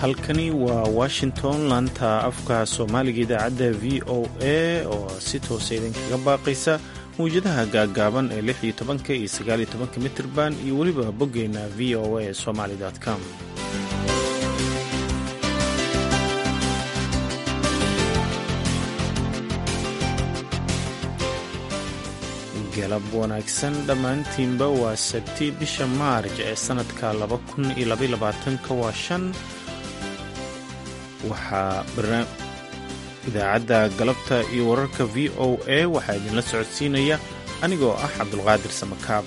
halkani waa washington laanta afka soomaaliga idaacadda v o a oo si toosa idinkaga baaqaysa mawjadaha gaaggaaban ee lix iyo tobanka iyo sagaal iyo tobanka mitirban iyo weliba boggeenna v o a somaly com galab wanaagsan dhammaantiinba waa sabti bisha maarj ee sannadka laba kun iyo labayolabaatanka waa shan waxaa idaacadda galabta iyo wararka v o a waxaa idinla socodsiinaya anigoo ah cabdulqaadir samakaab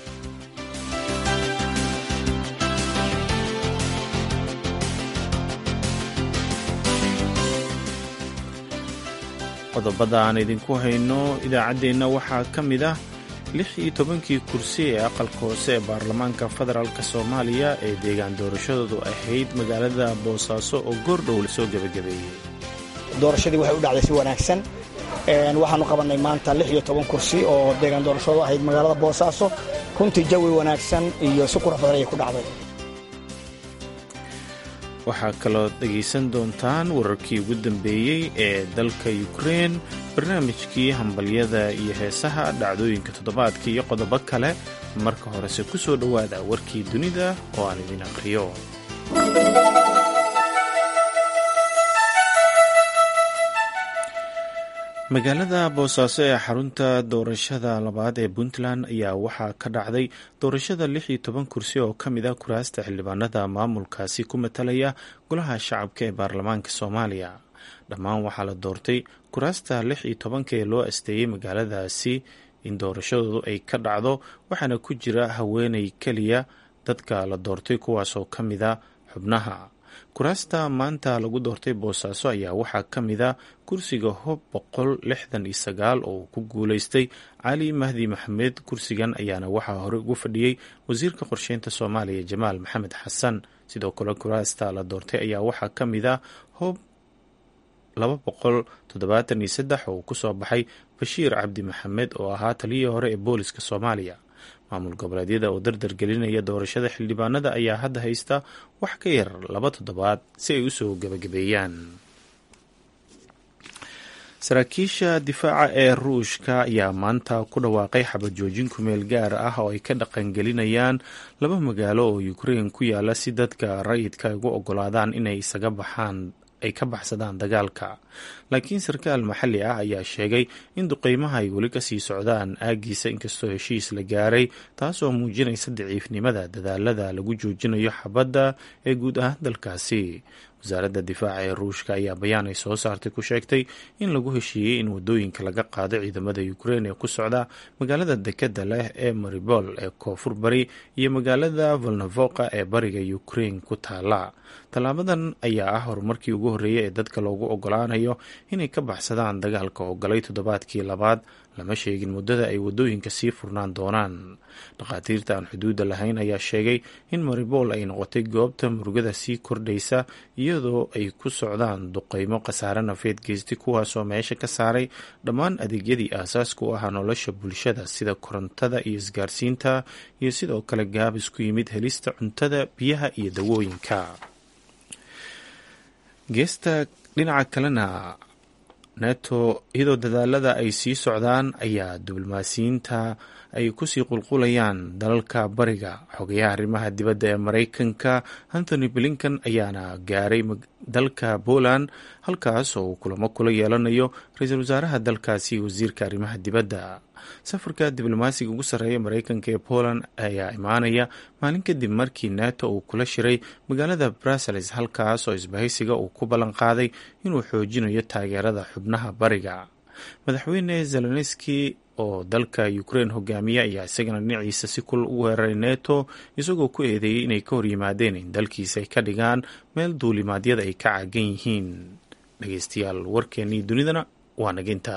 qodobada aan idinku hayno idaacaddeenna waxaa ka mid ah lix iyo tobankii kursi ee aqalka hoose ee baarlamaanka federaalk soomaaliya ee deegaan doorashadoodu ahayd magaalada boosaaso oo goordhow lasoo gebagabeeyey doorashadii waxay u dhacday si wanaagsan waxaanu qabannay maanta lix iyo toban kursi oo deegaan doorashadu ahayd magaalada boosaaso runtii jawi wanaagsan iyo si qurux badan ayay ku dhacday waxaa kaloo dhegaysan doontaan wararkii ugu dambeeyey ee dalka yukrein barnaamijkii hambalyada iyo heesaha dhacdooyinka toddobaadka iyo qodobo kale marka horese ku soo dhowaada warkii dunida oo aan idin aqriyo magaalada boosaaso ee xarunta doorashada labaad ee puntland ayaa waxaa ka dhacday doorashada lix iyo toban kursi oo ka mid a kuraasta xildhibaanada maamulkaasi ku matalaya golaha shacabka ee baarlamaanka soomaaliya dhammaan waxaa la doortay kuraasta lix iyo tobanka ee loo asteeyey magaaladaasi in doorashadoodu ay ka dhacdo waxaana ku jira haweeney keliya dadka la doortay kuwaasoo ka mida xubnaha kuraasta maanta lagu doortay boosaaso ayaa waxaa ka mid a kursiga hob boqol lixdan iyo sagaal oo uu ku guuleystay cali mahdi maxamed kursigan ayaana waxaa hore ugu fadhiyey wasiirka qorsheynta soomaaliya jamaal maxamed xasan sidoo kale kuraasta la doortay ayaa waxaa ka mid a hob laba boqol toddobaatan iyo saddex oo uu kusoo baxay bashiir cabdi maxamed oo ahaa taliyii hore ee booliska soomaaliya maamul goboleedyada oo dardar gelinaya doorashada xildhibaanada ayaa hadda haysta wax ka yar laba toddobaad si ay usoo gebagabeeyaan saraakiisha difaaca ee ruushka ayaa maanta ku dhawaaqay xabad joojin kumeel gaar ah oo ay ka dhaqangelinayaan laba magaalo oo ukrein ku yaala si dadka rayidka ugu ogolaadaan inay isaga baxaan ay ka baxsadaan dagaalka laakiin sarkaal maxalli ah ayaa sheegay in duqeymaha ay weli kasii socdaan aagiisa inkastoo heshiis la gaaray taasoo muujinaysa daciifnimada dadaalada lagu joojinayo xabadda ee guud ahaan dalkaasi wasaaradda difaaca ee ruushka ayaa bayaan ay soo saartay ku sheegtay in lagu heshiiyey in wadooyinka laga qaado ciidamada ukrein ee ku socda magaalada dekeda leh ee maribol ee koonfur bari iyo magaalada volnovoka ee bariga ukrein ku taala tallaabadan ayaa ah horumarkii ugu horreeyay ee dadka loogu ogolaanayo inay ka baxsadaan dagaalka oo galay toddobaadkii labaad lama sheegin muddada ay wadooyinka sii furnaan doonaan dhakhaatiirta aan xuduudda lahayn ayaa sheegay in maribol ay noqotay goobta murugada sii kordhaysa iyadoo ay ku socdaan duqeymo khasaare nafeed geystay kuwaasoo meesha ka saaray dhammaan adeegyadii aasaasku u ahaa nolosha bulshada sida korontada iyo isgaarsiinta iyo sidoo kale gaabis ku yimid helista cuntada biyaha iyo dawooyinka geesta dhinaca kalena neto iyadoo dadaalada ay sii socdaan ayaa diblomaasiyiinta ay kusii qulqulayaan dalalka bariga xogayaha arrimaha dibadda ee maraykanka anthony blinkan ayaana gaaray dalka poland halkaas oo uu kulamo kula yeelanayo ra-iisul wasaaraha dalkaasi wasiirka arrimaha dibadda safarka diblomaasiga ugu sarreeya maraykanka ee poland ayaa imaanaya maalin kadib markii neto uu kula shiray magaalada brussels halkaas oo isbahaysiga uu ku ballan qaaday inuu xoojinayo taageerada xubnaha bariga madaxweyne zelenski oo dalka ukrein hogaamiya ayaa isagana dhinaciisa si kul u weeraray neto isagoo ku eedeeyey inay ka hor yimaadeen in dalkiisa ay ka dhigaan meel duulimaadyada ay ka caagan yihiin dhegeystayaal warkeennii dunidana waa naginta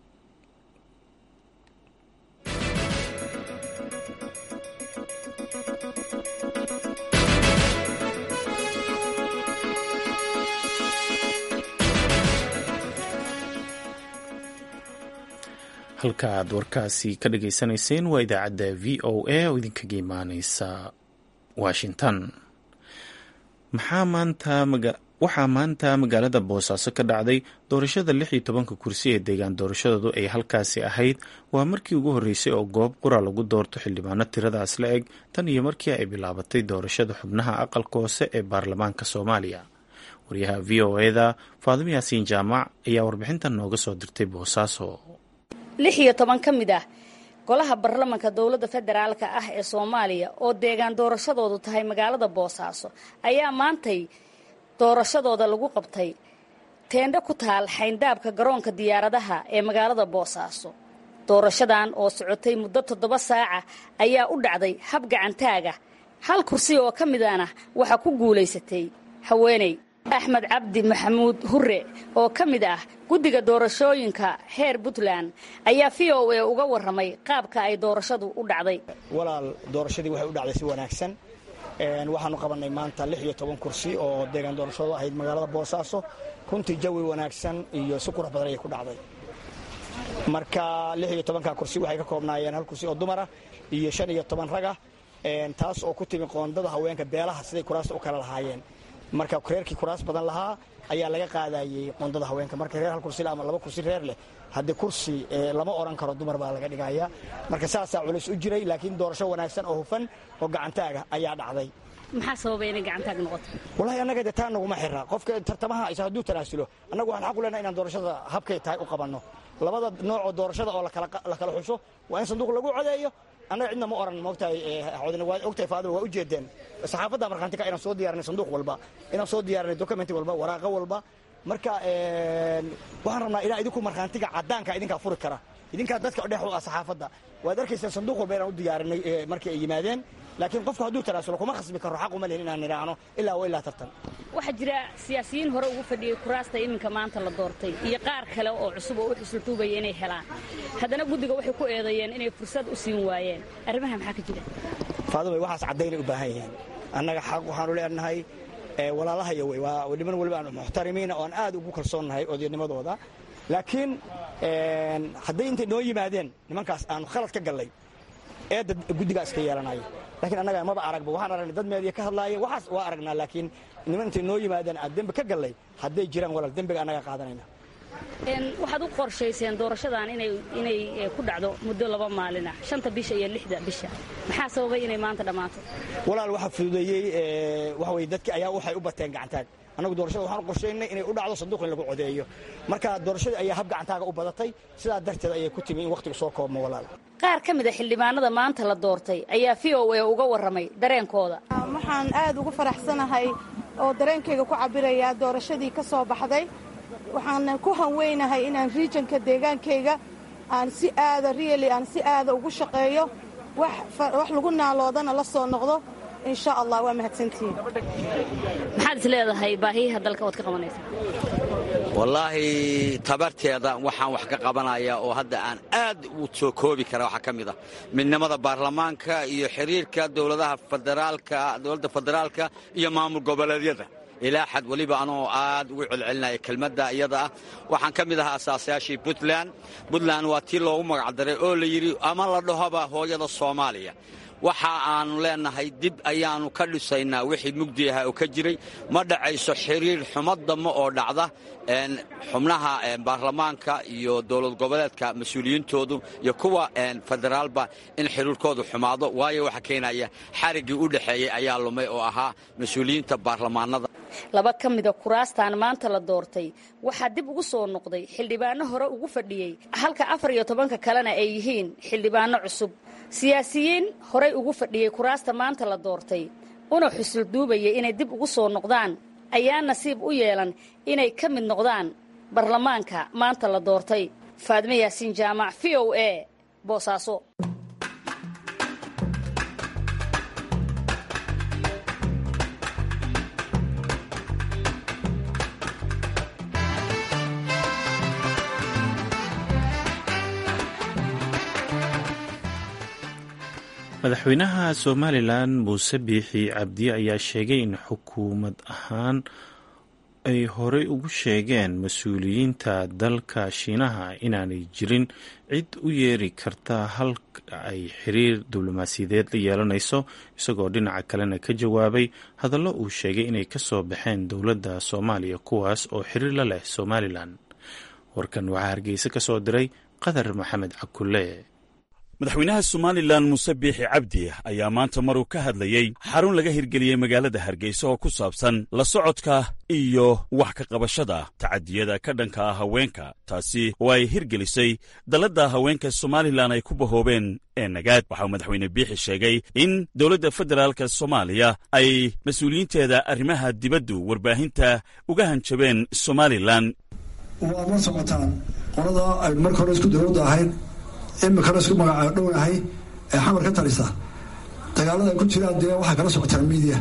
halka aad warkaasi ka dhageysanayseen waa idaacadda v o a oo idinkaga imaaneysa washington maxaa maanta waxaa maanta magaalada boosaaso ka dhacday doorashada lix iyo tobanka kursi ee deegaan doorashadoodu ay halkaasi ahayd waa markii ugu horreysay oo goob qura lagu doorto xildhibaano tiradaas la eg tan iyo markii ay bilaabatay doorashada xubnaha aqalka hoose ee baarlamaanka soomaaliya waryaha v o eda faadimo yaasiin jaamac ayaa warbixintan nooga soo dirtay boosaaso lix iyo toban ka mid ah golaha baarlamanka dowladda federaalka ah ee soomaaliya oo deegaan doorashadoodu tahay magaalada boosaaso ayaa maantay doorashadooda lagu qabtay teendho ku taal xayndaabka garoonka diyaaradaha ee magaalada boosaaso doorashadan oo socotay muddo toddoba saaca ayaa u dhacday hab gacantaaga hal kursi oo ka midana waxaa ku guulaysatay haweeney axmed cabdi maxamuud hure oo ka mid ah guddiga doorashooyinka heer puntland ayaa v o a uga warramay qaabka ay doorashadu u dhacday walaal doorashadii waxay u dhacday si wanaagsan waxaanu qabannay maanta lix iyo toban kursi oo deegaan doorashadu ahayd magaalada boosaaso runtii jawi wanaagsan iyo si qurux badan ayay ku dhacday marka lix iyo tobanka kursi waxay ka koobnaayeen hal kursi oo dumara iyo shan iyo toban raga taas oo ku timi qoondada haweenka beelaha siday kuraasta u kala lahaayeen marka reerkii kuraas badan lahaa ayaa laga qaadayey qoondada haweenka marka reer hal kursi ama laba kursi reer leh haddii kursi lama oran karo dumar baa laga dhigaya marka saasaa culays u jiray laakiin doorasho wanaagsan oo hufan oo gacantaaga ayaa dhacday maxaa sababay inay gacantaag noqoto walahi annaga de taa naguma xira qofka tartamaha isa hadduu tanaasulo annagu waxaan xaq u leenahay inaan doorashada habkay tahay u qabanno labada noocoo doorashada oo la kala xusho waa in sanduuq lagu codeeyo annaga cidna ma oran moogtahay waa ogtahay faadil waa u jeedeen saxaafadda markhaanti ka inaan soo diyaarinay sanduuq walba inaan soo diyaarinay document walba waraaqo walba marka waxaan rabnaa ilaa idinku markhaantiga caddaanka idinkaa furi kara idinkaa dadka dhex u ah saxaafadda waad arkaysaan sanduuq walba inaan u diyaarinay markii ay yimaadeen laakiin qofku hadduu tanaasulo kuma khasbi karo xaq uma lihin inaan nidhaahno ilaa wa ilaa tartan waxaa jira siyaasiyiin hore ugu fadhiyey kuraasta iminka maanta la doortay iyo qaar kale oo cusub oo u xusultuubaya inay helaan haddana guddiga waxay ku eedeeyeen inay fursad u siin waayeen arrimaha maxaa ka jira faadumay waxaas caddaynay u baahan yihiin annaga xaq waxaanu leenahay walaalahaya wey waa niman waliba aan muxtarimiina oo aan aad ugu kalsoonnahay odaydnimadooda laakiin hadday intay noo yimaadeen nimankaas aanu khalad ka gallay eedda guddigaa iska yeelanayo lakiin annaga maba aragba waxaan aragnay dad meediya ka hadlaaya waxaas waa aragnaa laakiin niman intay noo yimaadeen aad dembi ka gallay hadday jiraan walaal dembiga annaga qaadanayna waxaad u qorshayseen doorashadan inay ku dhacdo muddo laba maalin ah shanta bisha iyo lixda bisha maxaa sababay inay maanta dhammaato walaal waxaa fududeeyey waxa weye dadki ayaa waxay u bateen gacantaag annagu doorashada waxaan u qorshaynay inay u dhacdo sanduuq in lagu codeeyo marka doorashadii ayaa hab gacantaaga u badatay sidaa darteed ayay ku timi in wakhtiga soo koobmo walaal qaar ka mid a xildhibaanada maanta la doortay ayaa v o a uga warramay dareenkooda waxaan aad ugu faraxsanahay oo dareenkayga ku cabirayaa doorashadii ka soo baxday waxaan ku hanweynahay inaan riijanka deegaankayga aan si aada riali aan si aada ugu shaqeeyo wax lagu naaloodana la soo noqdo insha allah waa mahadsantihiin maxaad is leedahay baahiyaha dalka ood ka qabanaysa wallaahi tabarteeda waxaan wax ka qabanayaa oo hadda aan aad u soo koobi kara waxaa ka mid ah midnimada baarlamaanka iyo xiriirka dowladaha federaalka dowladda federaalka iyo maamul goboleedyada ilaa xad weliba anoo aad ugu celcelinaya kelmadda iyada ah waxaan ka mid ahaa asaasayaashii puntland puntland waa tii loogu magacdaray oo la yidhi ama la dhahoba hooyada soomaaliya waxa aannu leennahay dib ayaannu ka dhisaynaa wixii mugdi ahaa oo ka jiray ma dhacayso xiriir xumadama oo dhacda xubnaha baarlamaanka iyo dowlad goboleedka mas-uuliyiintoodu iyo kuwa federaalba in xiriirkoodu xumaado waayo waxa keenaya xariggii u dhexeeyey ayaa lumay oo ahaa mas-uuliyiinta baarlamaanada laba ka mida kuraastan maanta la doortay waxaa dib ugu soo noqday xildhibaano hore ugu fadhiyey halka afar iyo tobanka kalena ay yihiin xildhibaano cusub siyaasiyiin horey ugu fadhiyey kuraasta maanta la doortay una xusul duubayay inay dib ugu soo noqdaan ayaa nasiib u yeelan inay ka mid noqdaan baarlamaanka maanta la doortay faadme yaasiin jaamac v o a boosaaso madaxweynaha somalilan muuse biixi cabdi ayaa sheegay in xukuumad ahaan ay horey ugu sheegeen mas-uuliyiinta dalka shiinaha inaanay jirin cid u yeeri karta halka ay xiriir diblomaasiyadeed la yeelanayso isagoo dhinaca kalena ka jawaabay hadallo uu sheegay inay ka soo baxeen dowladda soomaaliya kuwaas oo xiriir la leh somalilan warkan waxaa hargeysa ka soo diray qadar maxamed cakulle madaxweynaha somalilan muuse biixi cabdi ayaa maanta maruu ka hadlayey xarun laga hirgeliyey magaalada hargeysa oo ku saabsan la socodka iyo wax ka qabashada tacadiyada ka dhanka ah haweenka taasi oo ay hirgelisay dalladda haweenka somalilan ay ku bahoobeen ee nagaad waxauu madaxweyne biixi sheegay in dowladda federaalka soomaaliya ay mas-uuliyiinteeda arrimaha dibaddu warbaahinta uga hanjabeen somalilan waad la socotaan qolada ay marka hore isku dowladda ahayd imikana isku magaca dhownahay ee xamar ka talisa dagaalada ay ku jiraan dee waxay kala socotaan miidiya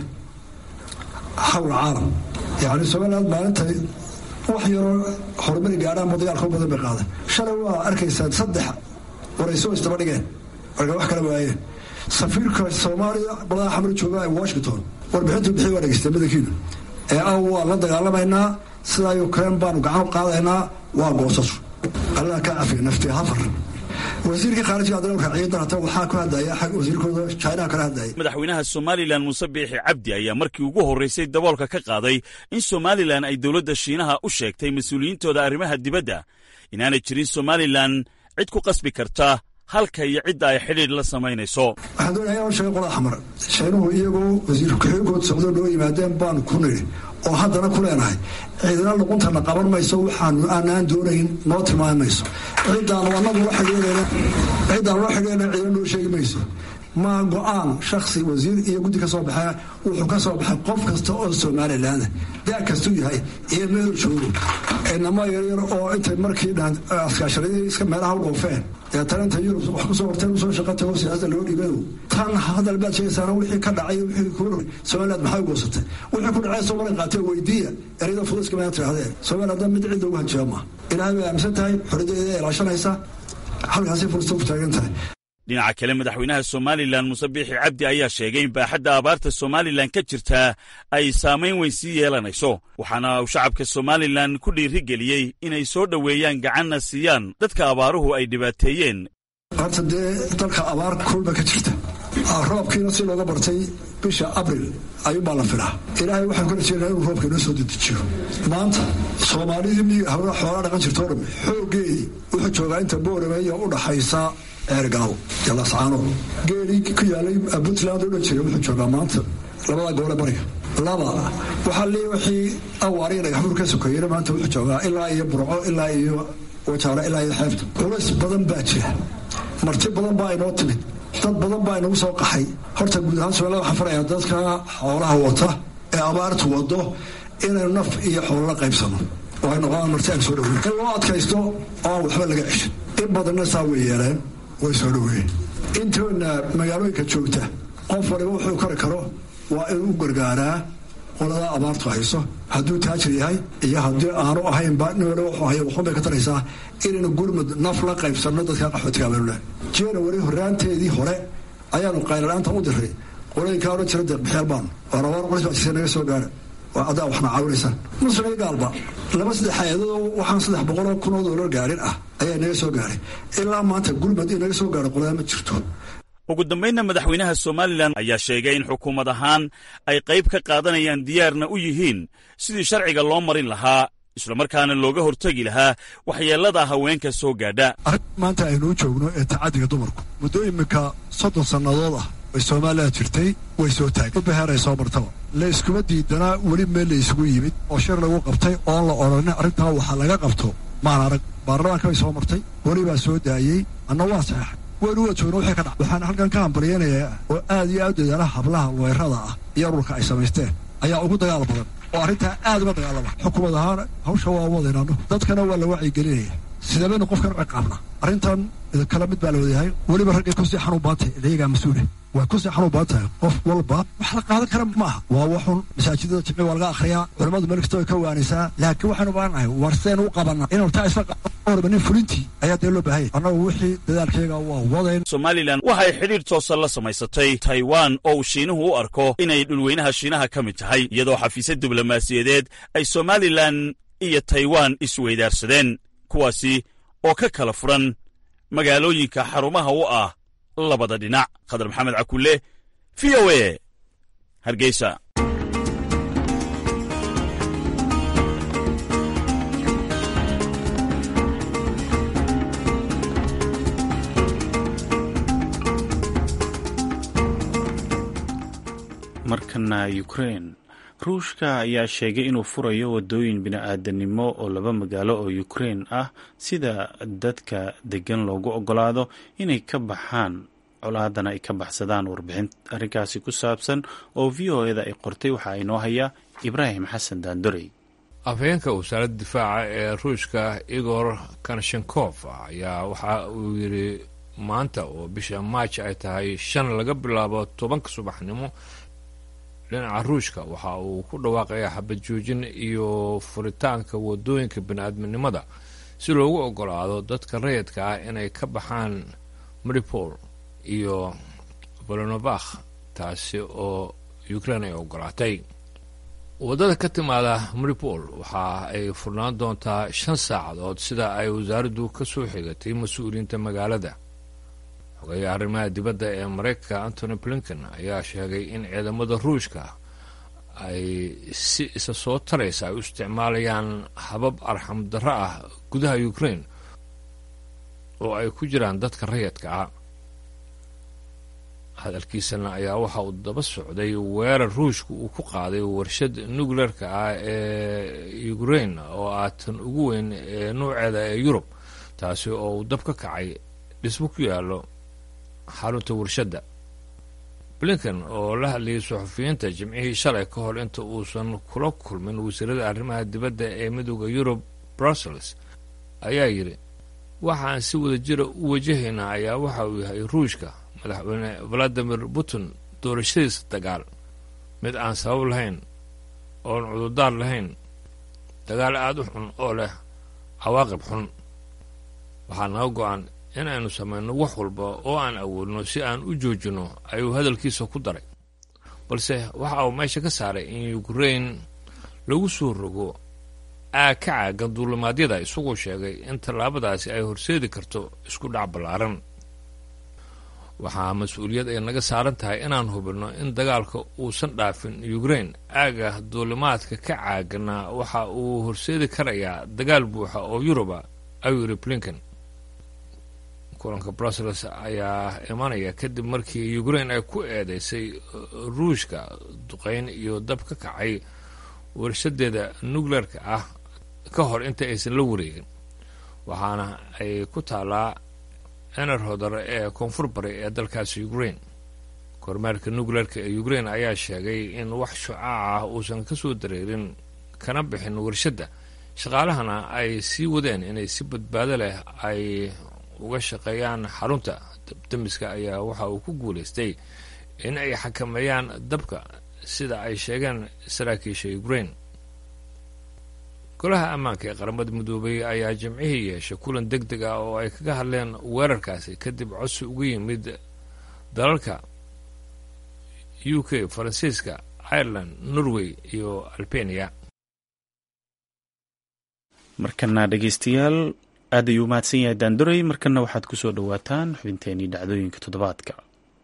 xawla caalam yacni somaliland maalintay wax yaroo horumari gaadhaanba dagaalka u badan bay qaaday shalay waa arkaysaan saddex warayso isdaba dhigeen marka wax kala waayeen safiirka soomaaliya balada xamar jooga ee washington warbixintu bixi waa dhegeysteen badankiinu ee ah waa la dagaalamaynaa sidaa ukraine baanu gacan qaadaynaa waa goosashu allah ka cafiya nafti hafar wasiirkii khaarijiga haddana raaciyay darata waxaa ku hadlaya xag wasiirkooda chinaha kala hadlayay madaxweynaha somalilan muuse biixi cabdi ayaa markii ugu horraysay daboolka ka qaaday in somalilan ay dowladda shiinaha u sheegtay mas-uuliyiintooda arrimaha dibadda inaanay jirin somalilan cid ku qasbi karta halka iyo cidda ay xidhiidh la samaynayso waxaan doonaya inaan sheego qolada xamar shiinuhu iyagoo wasiir ku-xigeenkood socdo noo yimaadeen baanu ku nidhi oo haddana ku leenahay ciidana luquntana qaban mayso waxaanu aanaan doonayn noo tilmaami mayso ciddaan anagu la xidhiidhayna ciddaan la xidhiidhayna ciidana noo sheegi mayso ma go-aan shaksi wasiir iyo guddi ka soo baxee wuxuu ka soo baxay qof kasta oo somalilaanda daa kastuu yahay iyo meelu joogo inama yaryar oo intay markii dhan askaasharadii iska meelaha u dhoofeen deetana inta yurub wax kusoo horteen usoo shaqa tago siyaasada loo dhiibado tan hadal baad sheegaysaana wixii ka dhacay wixii ku somaliland maxay u goosatay wixii ku dhacay soomaaliya qaatee weydiiya ereyada fuduska mayna tirahdeen somaliland mid cid ugu hanjaba ma ilaahay bay aaminsan tahay xoridadeeda ilaashanaysa halkaasay fursta ku taagan tahay dhinaca kale madaxweynaha somalilan muuse biixi cabdi ayaa sheegay in baaxadda abaarta somalilan ka jirtaa ay saamayn weyn sii yeelanayso waxaana uu shacabka somalilan ku dhiirigeliyey inay soo dhoweeyaan gacanna siiyaan dadka abaaruhu ay dhibaateeyeen horta dee dalka abaar kulba ka jirta roobkiina si looga bartay bisha abril ayuunbaa la filaa ilaahay waxaan ku rajeynaa inuu roobka inoo soo dedejiyo maanta soomaalidii miyiga hawla xoolaa dhaqan jirtoo dham xooggeedii wuxuu joogaa inta boorameeya u dhaxaysa eergaaw iyo lascaano geelii ku yaalay puntland oo dhan jiray wuxuu joogaa maanta labada gobole bariga laba waxaa lee wixii awaariya dhagaxbuur ka sokeeyena maanta wuxuu joogaa ilaa iyo burco ilaa iyo wajaaro ilaa iyo xeebta culays badan baa jira marti badan baa inoo timid dad badan baa inagu soo qaxay horta guud ahaan somaliland waxaan farayaa dadka xoolaha wata ee abaartu wado inaynu naf iyo xoolo la qaybsano oo ay noqdaan marti aan soo dhaweyn in loo adkaysto oo aan waxba laga ceshin in badanna saa way yeeleen way soo dhaweeyeen intoona magaalooyinka joogta qof waliba wuxuu kari karo waa inuu u gargaaraa qoladaa abaartu hayso hadduu taajir yahay iyo haddii aanu ahaynba nin waliba wuxuu haya waxun bay ka taraysaa inaynu gurmud naf la qaybsanno dadka qaxootiga abalula january horaanteedii hore ayaanu qayladhaanta u diray qolooyinkaa odhan jira deeqbixyaal baanu waa rabaar qolis baa jirta naga soo gaara waa adaa waxna caawinaysaa muslim iyo gaalba laba saddex hay-adadoo waxaan saddex boqoloo kun oo doolar gaarin ah ayaa naga soo gaaray ilaa maanta gurmud in naga soo gaaro qolada ma jirto ugu dambaynna madaxweynaha somalilan ayaa sheegay in xukuumad ahaan ay qayb ka qaadanayaan diyaarna u yihiin sidii sharciga loo marin lahaa islamarkaana looga hortegi lahaa waxyeellada haweenka soo gaadha arrin maanta aynuu joogno ee tacaddiga dumarku muddo iminka soddon sannadood ah way soomaaliya jirtay way soo taagay ubaheeray soo martaba la iskuma diidanaa weli meel la isugu yimid oo shir lagu qabtay oon la odhanin arrintaa waxaa laga qabto maan arag baarlamaanka bay soo martay weli baa soo daayey anna waa saxeexay waynu wada joogno wixii ka dhac waxaan halkan ka hambalyaynayaa oo aad iyo aad dadaala hablaha weerada ah iyo ururka ay samaysteen ayaa ugu dagaal badan oo arrintaa aad uga dagaalama xukuumad ahaan hawsha waa wadaynaano dadkana waa la wacyigelinaya sidee baynu qofkan u ciqaabnaa arrintan idinkala mid baa la wadayahay weliba raggay kusii xanuun badan tahay idayagaa mas-uule way kusii xanuun badan tahay qof walba wax la qaadan kara ma aha waa waxun masaajidada jimci waa laga akhriyaa culimmadu meel kasta way ka waanaysaa laakiin waxaanu baanahay war sidaynu u qabanaa inaynu taa isla qabanba nin fulintii ayaa dee loo baahanya annagu wixii dadaalkayga waa wadayn somalilan waxay xidhiidh toosan la samaysatay taiwan oo uu shiinuhu u arko inay dhulweynaha shiinaha ka mid tahay iyadoo xafiisya diblomaasiyadeed ay somalilan iyo taiwan isweydaarsadeen kuwaasi oo ka kala furan magaalooyinka xarumaha u ah labada dhinac khadar maxamed cakulle v o e hargeysa markana ukrain ruushka ayaa sheegay inuu furayo wadooyin bini-aadanimo oo laba magaalo oo ukrain ah sida dadka degan loogu ogolaado inay ka baxaan colaadana ay ka baxsadaan warbixin arrinkaasi ku saabsan oo v o eda ay qortay waxaa inoo hayaa ibraahim xasan daandorey afhayeenka wasaaradda difaaca ee ruushka igor kanshenkof ayaa waxa uu yidhi maanta oo bisha maaj ay tahay shan laga bilaabo tobanka subaxnimo dhinaca ruushka waxa uu ku dhawaaqayaa xabad joojin iyo furitaanka wadooyinka bini-aadminimada si loogu ogolaado dadka rayidka ah inay ka baxaan maripol iyo volonovakh taasi oo ukrain ay ogolaatay waddada ka timaada maripol waxa ay furnaan doontaa shan saacadood sida ay wasaaraddu ka soo xigatay mas-uuliyiinta magaalada xogeeya arrimaha dibadda ee maraykanka antony blinken ayaa sheegay in ciidamada ruushka ay si isa soo taraysa ay u isticmaalayaan habab arxam darro ah gudaha ukrain oo ay ku jiraan dadka rayadka ah hadalkiisana ayaa waxa uu daba socday weerar ruushka uu ku qaaday warshad nuclearka ah ee ukrain oo ah tan ugu weyn ee nuuceeda ee yurub taasi oo uu dab ka kacay dhismo ku yaallo xarunta warshadda blinken oo la hadlayay suxufiyiinta jimcihii shalay ka hor inta uusan kula kulmin wasiirada arrimaha dibadda ee midooda yurub brussels ayaa yidhi waxaan si wada jira u wajahaynaa ayaa waxa uu yahay ruushka madaxweyne valadimir putin doorashadiisa dagaal mid aan sabab lahayn oon cudurdaar lahayn dagaal aada u xun oo leh cawaaqib xun waxaa naga go-an in aynu samayno wax walba oo aan awoodno si aan u joojinno ayuu hadalkiisa ku daray balse waxa uu meesha ka saaray in ukrain lagu soo rogo aag ka caagan duulimaadyada isagoo sheegay in tallaabadaasi ay horseedi karto isku dhac ballaaran waxaa mas-uuliyad ay naga saaran tahay inaan hubinno in dagaalka uusan dhaafin ukrain aaga duulimaadka ka caagana waxa uu horseedi karayaa dagaal buuxa oo yuruba ayuu yidhi blinken kulanka brussels ayaa imanaya kadib markii ukrain ay ku eedeysay ruushka duqeyn iyo dab ka kacay warshadeeda nuclearka ah ka hor inta aysan la wareegin waxaana ay ku taalaa ener hodar ee koonfur bari ee dalkaasi ukrain kormeerka nuclearka ee ukrain ayaa sheegay in wax shucaac ah uusan ka soo dareerin kana bixin warshadda shaqaalahana ay sii wadeen inay si badbaado leh ay uga shaqeeyaan xarunta dabdamiska ayaa waxa uu ku guulaystay in ay xakameeyaan dabka sida ay sheegeen saraakiisha ukrain golaha ammaanka ee qaramada midoobay ayaa jimcihii yeeshay kulan deg deg ah oo ay kaga hadleen weerarkaasi kadib codsi uga yimid dalalka u k faransiiska ireland norway iyo albania markana dhegeystayaal aad ayuu mahadsan yahay daanduray markana waxaad ku soo dhowaataan xubinteenii dhacdooyinka toddobaadka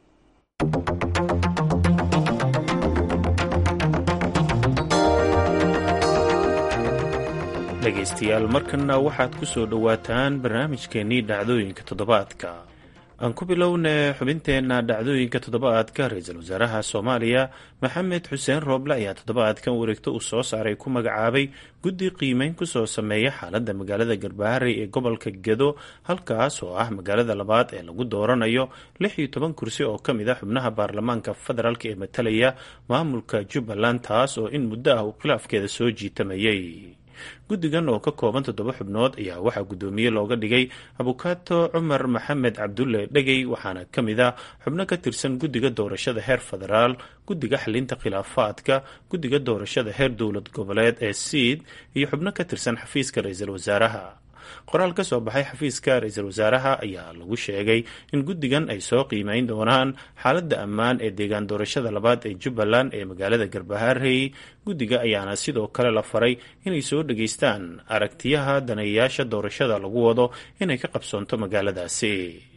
dhegeystayaal markana waxaad ku soo dhowaataan barnaamijkeenii dhacdooyinka toddobaadka aan ku bilowna xubinteenna dhacdooyinka toddobaadka ra-iisul wasaaraha soomaaliya maxamed xuseen rooble ayaa toddobaadkan wareegto uu soo saaray ku magacaabay guddi qiimeyn kusoo sameeya xaaladda magaalada garbaharey ee gobolka gedo halkaas oo ah magaalada labaad ee lagu dooranayo lix iyo toban kursi oo ka mid a xubnaha baarlamaanka federaalk ee matalaya maamulka jubbaland taas oo in muddo ah uu khilaafkeeda soo jiitamayay guddigan oo ka kooban toddoba xubnood ayaa waxaa guddoomiye looga dhigay abukaato cumar maxamed cabdulle dhegey waxaana ka mid ah xubno ka tirsan guddiga doorashada heer federaal guddiga xalinta khilaafaadka guddiga doorashada heer dowlad goboleed ee siid iyo xubno ka tirsan xafiiska ra-iisul wasaaraha qoraal ka soo baxay xafiiska ra-iisul wasaaraha ayaa lagu sheegay in guddigan ay soo qiimeyn doonaan xaaladda ammaan ee deegaan doorashada labaad ee jubbaland ee magaalada garbaharey guddiga ayaana sidoo kale la faray inay soo dhageystaan aragtiyaha daneeyayaasha doorashada lagu wado inay ka qabsoonto magaaladaasi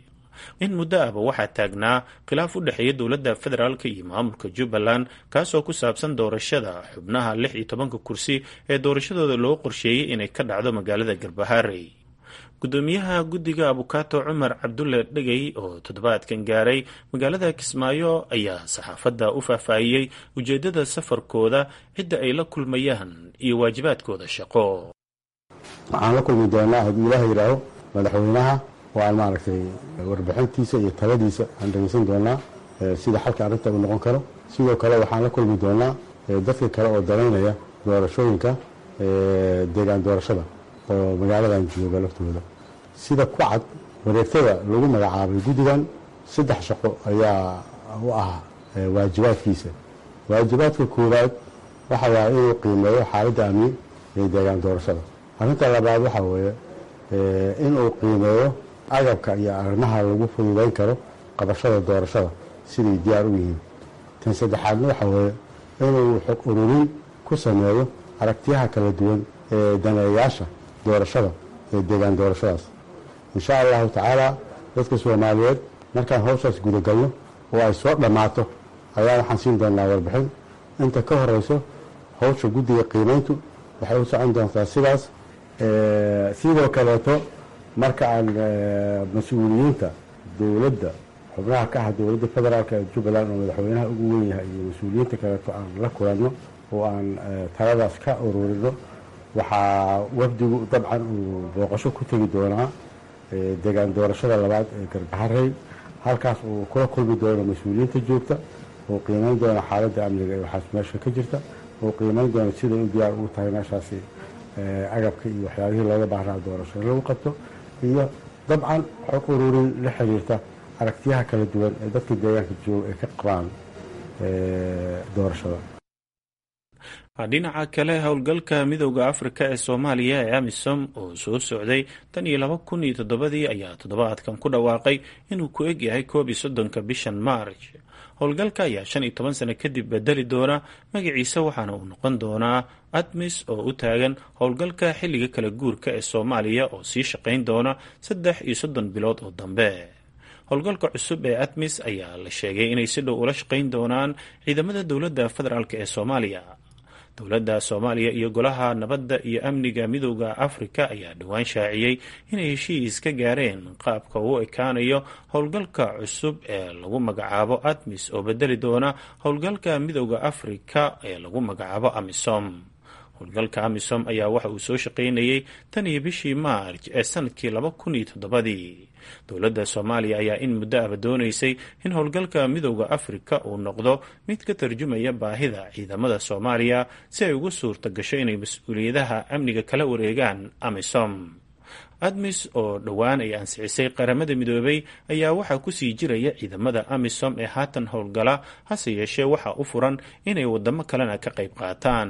in muddo ahba waxaa taagnaa khilaaf u dhexeeya dowladda federaalk iyo maamulka jubbaland kaasoo ku saabsan doorashada xubnaha lix iyo tobanka kursi ee doorashadooda loo qorsheeyey inay ka dhacdo magaalada garbaharey guddoomiyaha guddiga abukaato cumar cabdulle dhegey oo toddobaadkan gaaray magaalada kismaayo ayaa saxaafadda u faahfaahiyey ujeeddada safarkooda cidda ay la kulmayaan iyo waajibaadkooda shaqo waxaan la kulmi doonaa haddii ilaah yidhaaho madaxweynaha oo aan maaragtay warbixintiisa iyo taladiisa aan dhegeysan doonaa sida xalka arrinta uu noqon karo sidoo kale waxaan la kulmi doonaa dadka kale oo danaynaya doorashooyinka deegaan doorashada oo magaaladan jooga laftooda sida ku cad wareegtada lagu magacaabay guddigan saddex shaqo ayaa u ah waajibaadkiisa waajibaadka koowaad waxa waaya inuu qiimeeyo xaaladda amni ee deegaan doorashada arrinta labaad waxaa weeye inuu qiimeeyo agabka iyo arrimaha lagu fududayn karo qabashada doorashada siday diyaar u yihiin tan saddexaadna waxaa weeye inuu xog ururin ku sameeyo aragtiyaha kala duwan ee daneeyaasha doorashada ee deegaan doorashadaas insha allahu tacaala dadka soomaaliyeed markaan hawshaas gudagalno oo ay soo dhammaato ayaa waxaan siin doonaa warbixin inta ka horeyso hawsha guddiga qiimayntu waxay u socon doontaa sidaas sidoo kaleeto marka aan mas-uuliyiinta dowladda xubnaha ka ah dowladda federaalk ee jubbaland oo madaxweynaha ugu weyn yahay iyo mas-uuliyiinta kaleeto aan la kulanno oo aan taladaas ka ururino waxaa wafdigu dabcan uu booqasho ku tegi doonaa deegaan doorashada labaad ee garbaharey halkaas uu kula kulmi doono mas-uuliyiinta joogta oo qiimeyn doona xaaladda amniga ee waxaas meesha ka jirta oo qiimeyn doona siday u diyaar ugu tahay meeshaasi agabka iyo waxyaabihii looga baahnaa doorasho in lagu qabto iyo dabcan xog ururin la xiriirta aragtiyaha kala duwan ee dadka deegaanka jooga ay ka qabaan doorashada dhinaca kale howlgalka midowda afrika ee soomaaliya ee amisom oo soo socday tan iyo laba kun iyo toddobadii ayaa toddobaadkan ku dhawaaqay inuu ku eg yahay koob iyo soddonka bishan maarj howlgalka ayaa shan iyo toban sano kadib bedeli doona magaciisa waxaana uu noqon doonaa admis oo u taagan howlgalka xilliga kala guurka ee soomaaliya oo sii shaqayn doona saddex iyo soddon bilood oo dambe howlgalka cusub ee admis ayaa la sheegay inay si dhow ula shaqayn doonaan ciidamada dowladda federaalk ee soomaaliya dowladda soomaaliya iyo golaha nabadda iyo amniga midowda afrika ayaa dhowaan shaaciyey inay heshiis ka gaareen qaabka uu ekaanayo howlgalka cusub ee lagu magacaabo admis oo bedeli doona howlgalka midowda afrika ee lagu magacaabo amisom howlgalka amisom ayaa waxa uu soo shaqaynayey tan iyo bishii maarj ee sanadkii laba kun iyo toddobadii dowladda soomaaliya ayaa in muddo ahba doonaysay in howlgalka midowda afrika uu noqdo mid ka tarjumaya baahida ciidamada soomaaliya si ay ugu suurta gasho inay mas-uuliyadaha amniga kala wareegaan amisom admis oo dhowaan ay ansixisay qaramada midoobay ayaa waxaa kusii jiraya ciidamada amisom ee haatan howlgala hase yeeshee waxaa u furan inay wadamo kalena ka qayb qaataan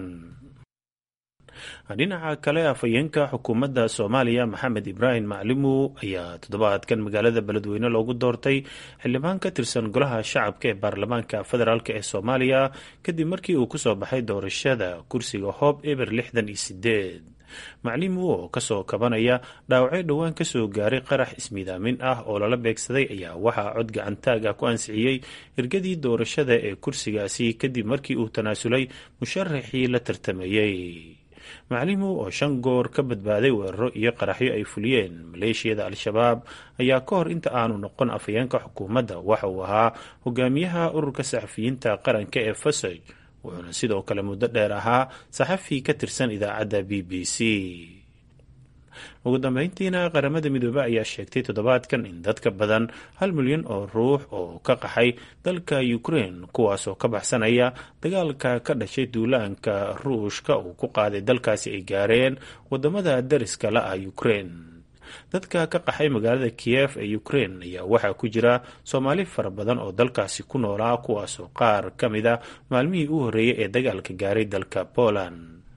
dhinaca kale afhayeenka xukuumadda soomaaliya maxamed ibraahim maclimu ayaa toddobaadkan magaalada beledweyne loogu doortay xildhibaan ka tirsan golaha shacabka ee baarlamaanka federaalk ee soomaaliya kadib markii uu kusoo baxay doorashada kursiga hoob eber lixdan iyo sideed maclimu oo kasoo kabanaya dhaawacyo dhowaan kasoo gaaray qarax ismiidaamin ah oo lala beegsaday ayaa waxaa cod gacantaag ah ku ansixiyey ergadii doorashada ee kursigaasi kadib markii uu tanaasulay musharaxii la tartamayey maclimu oo shan goor ka badbaaday weeraro iyo qaraxyo ay fuliyeen maleeshiyada al-shabaab ayaa ka hor inta aanu noqon afhayeenka xukuumadda waxa uu ahaa hogaamiyaha ururka saxafiyiinta qaranka ee fasaj wuxuuna sidoo kale muddo dheer ahaa saxafi ka tirsan idaacadda b b c ugu dambeyntiina qaramada midoobe ayaa sheegtay toddobaadkan in dadka badan hal milyan oo ruux oo ka qaxay dalka ukraine kuwaasoo ka baxsanaya dagaalka ka dhashay duulaanka ruushka uu ku qaaday dalkaasi ay gaareen wadamada dariska la ah ukraine dadka ka qaxay magaalada kiyef ee ukraine ayaa waxaa ku jira soomaali fara badan oo dalkaasi ku noolaa kuwaasoo qaar ka mid a maalmihii u horreeyay ee dagaalka gaaray dalka poland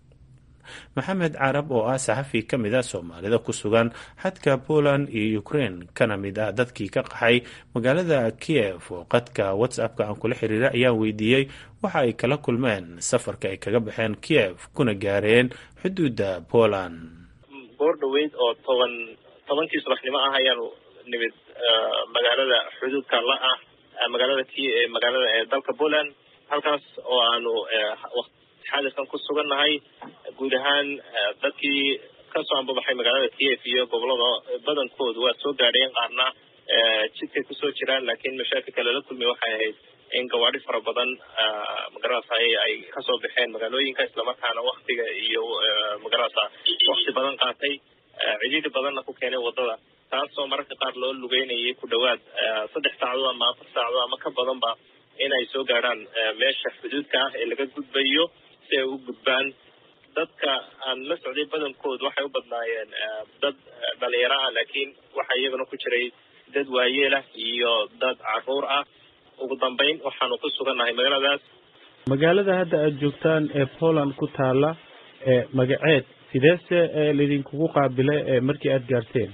maxamed carab oo ah saxafi ka mid a soomaalida ku sugan xadka poland iyo ukraine kana mid ah dadkii ka qaxay magaalada kiev oo qadka whatsappka aan kula xiriira ayaan weydiiyey waxa ay kala kulmeen safarka ay kaga baxeen kiev kuna gaareen xuduudda poland goor dhaweyd oo toban tobankii subaxnimo ah ayaanu nimid magaalada xuduudka la ah magaalada k magaalada ee dalka poland halkaas oo aanu xaadirkan ku sugannahay guud ahaan dadkii kasoo ambabaxay magaalada kiev iyo gobolada badankoodu waa soo gaadheen qaarna jidkay kusoo jiraan laakiin mashaakilka lala kulmay waxay ahayd in gawaadi fara badan magarasa ay kasoo baxeen magaalooyinka islamarkaana waktiga iyo magarasa wakti badan qaatay cidhiidhi badanna ku keenay wadada taasoo mararka qaar loo lugeynayay ku dhawaad saddex saacadood ama afar saacadood ama ka badanba inay soo gaadhaan meesha xuduudka ah ee laga gudbayo si ay u gudbaan dadka aan la socday badankood waxay u badnaayeen dad dhalinyaro ah laakiin waxaa iyagana ku jiray dad waayeelah iyo dad caruur ah ugu dambeyn waxaanu ku sugannahay magaaladaas magaalada hadda aada joogtaan ee poland ku taala ee magaceed sideese laydinkugu qaabile markii aada gaarteen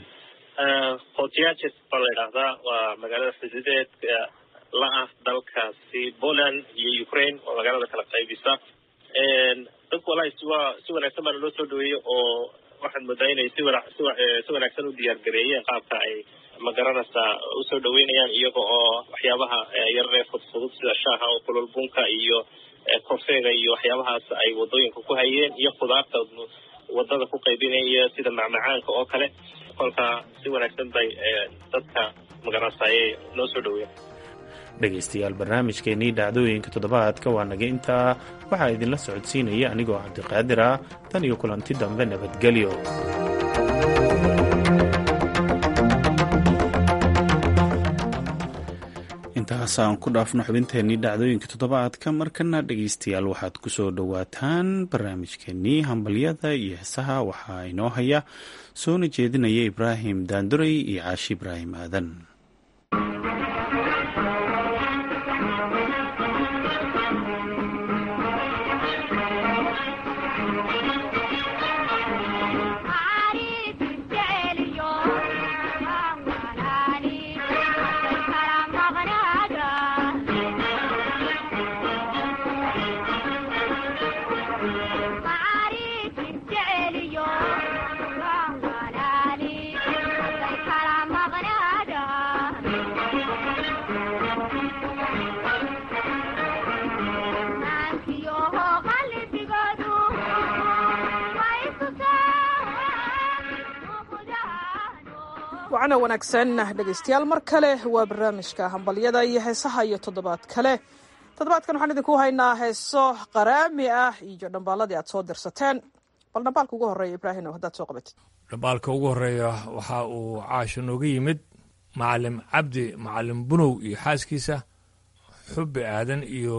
hotiages baa la idhaahdaa waa magaalada xuduudeed la ah dalkaasi poland iyo ukraine oo magaalada kala qaybisa dadku walahi siwa si wanaagsan baana loo soo dhaweeyey oo waxaad moodaa inay si wana si si wanaagsan u diyaar gareeyeen qaabka ay magaranaysaa usoo dhaweynayaan iyaga oo waxyaabaha yararee fudfudud sida shaaha oo kulol bunka iyo korfeega iyo waxyaabahaas ay wadooyinka ku hayeen iyo khudaarta wadada ku qaybinaya sida macmacaanka oo kale kolka si wanaagsan bay dadka magaranaysa ayay noo soo dhaweeyeen dhegaystayaal barnaamijkeenii dhacdooyinka toddobaadka waa naga intaa waxaa idinla socodsiinaya anigoo cabdiqaadir ah tan iyo kulanti dambe nabadgelyo intaasaan ku dhaafno xubinteenii dhacdooyinka toddobaadka markana dhegaystayaal waxaad ku soo dhowaataan barnaamijkeenii hambalyada iyo heesaha waxaa inoo haya soona jeedinaya ibraahim daanduray iyo caashi ibraahim aadan wacana wanaagsan dhegaystayaal mar kale waa barnaamijka hambalyada iyo heesaha iyo toddobaad kale toddobaadkan waxaan idinku haynaa heeso qaraami ah iyo dhambaaladii aad soo dirsateen bal dhambaalka ugu horreeya ibraahim oo haddaad soo qabatid dhambaalka ugu horreeya waxa uu caasho nooga yimid macalim cabdi macalim bunow iyo xaaskiisa xubbi aadan iyo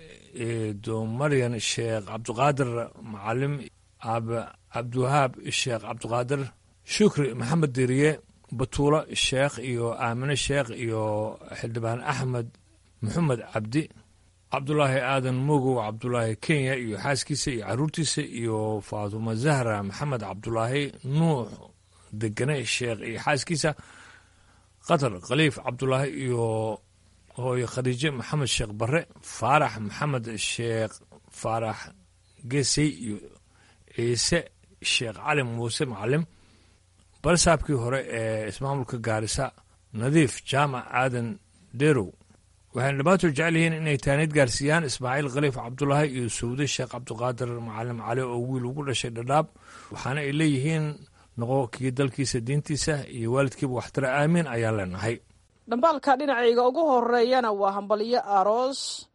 domaryan sheekh cabdiqaadir macalim aabe cabdiwahaab sheekh cabdiqaadir shukri maxamed diriye batuulo sheekh iyo aamine sheekh iyo xildhibaan axmed maxamed cabdi cabdulaahi aadan mogow cabdulaahi kenya iyo xaaskiisa iyo caruurtiisa iyo faatuma zahra maxamed cabdulaahi nuux degane sheekh iyo xaaskiisa qatar khaliif cabdulaahi iyo hooye khadiijo maxamed sheekh barre faarax maxamed sheekh faarax gesey iyo ciise sheekh cali muuse macalim balsaabkii hore ee ismaamulka gaarisa nadiif jaamac aadan derow waxayna dhammaantood jecel yihiin inay taaniid gaarsiiyaan ismaaciil khaliif cabdulaahi iyo sawde sheekh cabdiqaadir macalim cali oo wiil ugu dhashay dhadhaab waxaana ay leeyihiin noqo kii dalkiisa diintiisa iyo waalidkiiba waxtara aamiin ayaan leenahay dhambaalka dhinacayga ugu horeeyana waa hambalyo aroos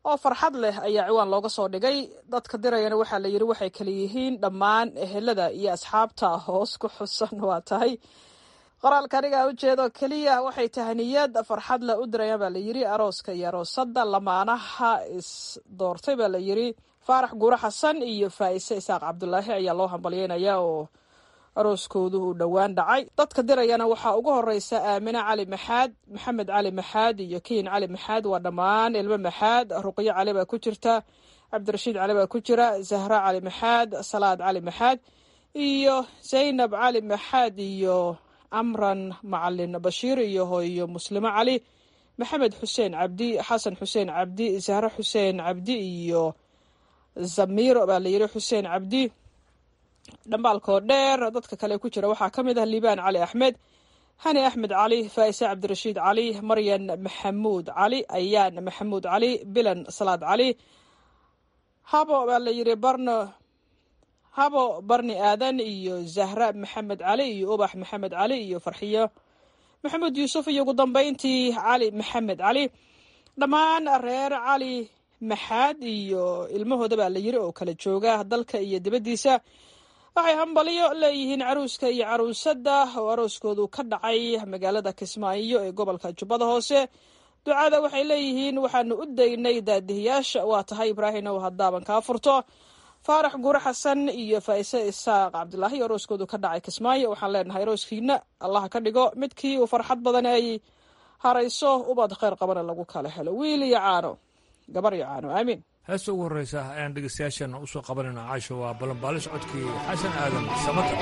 oo farxad leh ayaa ciwaan looga soo dhigay dadka dirayana waxaa la yidhi waxay kala yihiin dhammaan ehelada iyo asxaabta hoos ku xusan waa tahay qoraalka anigaa ujeedo keliya waxay tahaniyad farxad leh u dirayaan baa la yidhi arooska iyo aroosada lamaanaha is doortay baa la yidhi faarax guure xasan iyo faa'ise isaaq cabdulaahi ayaa loo hambalyeynaya oo arooskoodu uu dhowaan dhacay dadka dirayana waxaa ugu horeysa aamine cali maxaad maxamed cali maxaad iyo kiin cali maxaad waa dhammaan ilmo maxaad ruqyo cali baa ku jirta cabdirashiid cali baa ku jira zahra cali maxaad salaad cali maxaad iyo zaynab cali maxaad iyo amran macalin bashiir iyo hooyo muslimo cali maxamed xuseen cabdi xasan xuseen cabdi zahre xuseen cabdi iyo zamiiro baa la yidhi xuseen cabdi dhambaalkoo dheer dadka kale ku jira waxaa ka mid ah liibaan cali axmed hani axmed cali faa'ise cabdirashiid cali maryan maxamuud cali ayaan maxamuud cali bilan salaad cali habo baa la yidhi barno habo barni aadan iyo zahra maxamed cali iyo ubax maxamed cali iyo farxiyo maxamuud yuusuf iyo ugu dambeyntii cali maxamed cali dhammaan reer cali maxaad iyo ilmahooda baa la yiri oo kala jooga dalka iyo dibaddiisa waxay hambaliyo leeyihiin caruuska iyo caruusada oo arooskoodu ka dhacay magaalada kismaayo ee gobolka jubbada hoose ducada waxay leeyihiin waxaanu u daynay daadihiyaasha waa tahay ibraahim ow haddaaban kaa furto faarax guure xasan iyo faa'ise isaaq cabdulaahi arooskoodu ka dhacay kismaayo waxaan leenahay arooskiina allah ka dhigo midkii uu farxad badan ay harayso ubad kheyr qabana lagu kala helo wiil iyo caano gabar iyo caano aamiin heesta ugu horreysa ayaan dhegeystayaasheenna usoo qabanayna caasho waa ballanbaalis codkii xasan aadan samata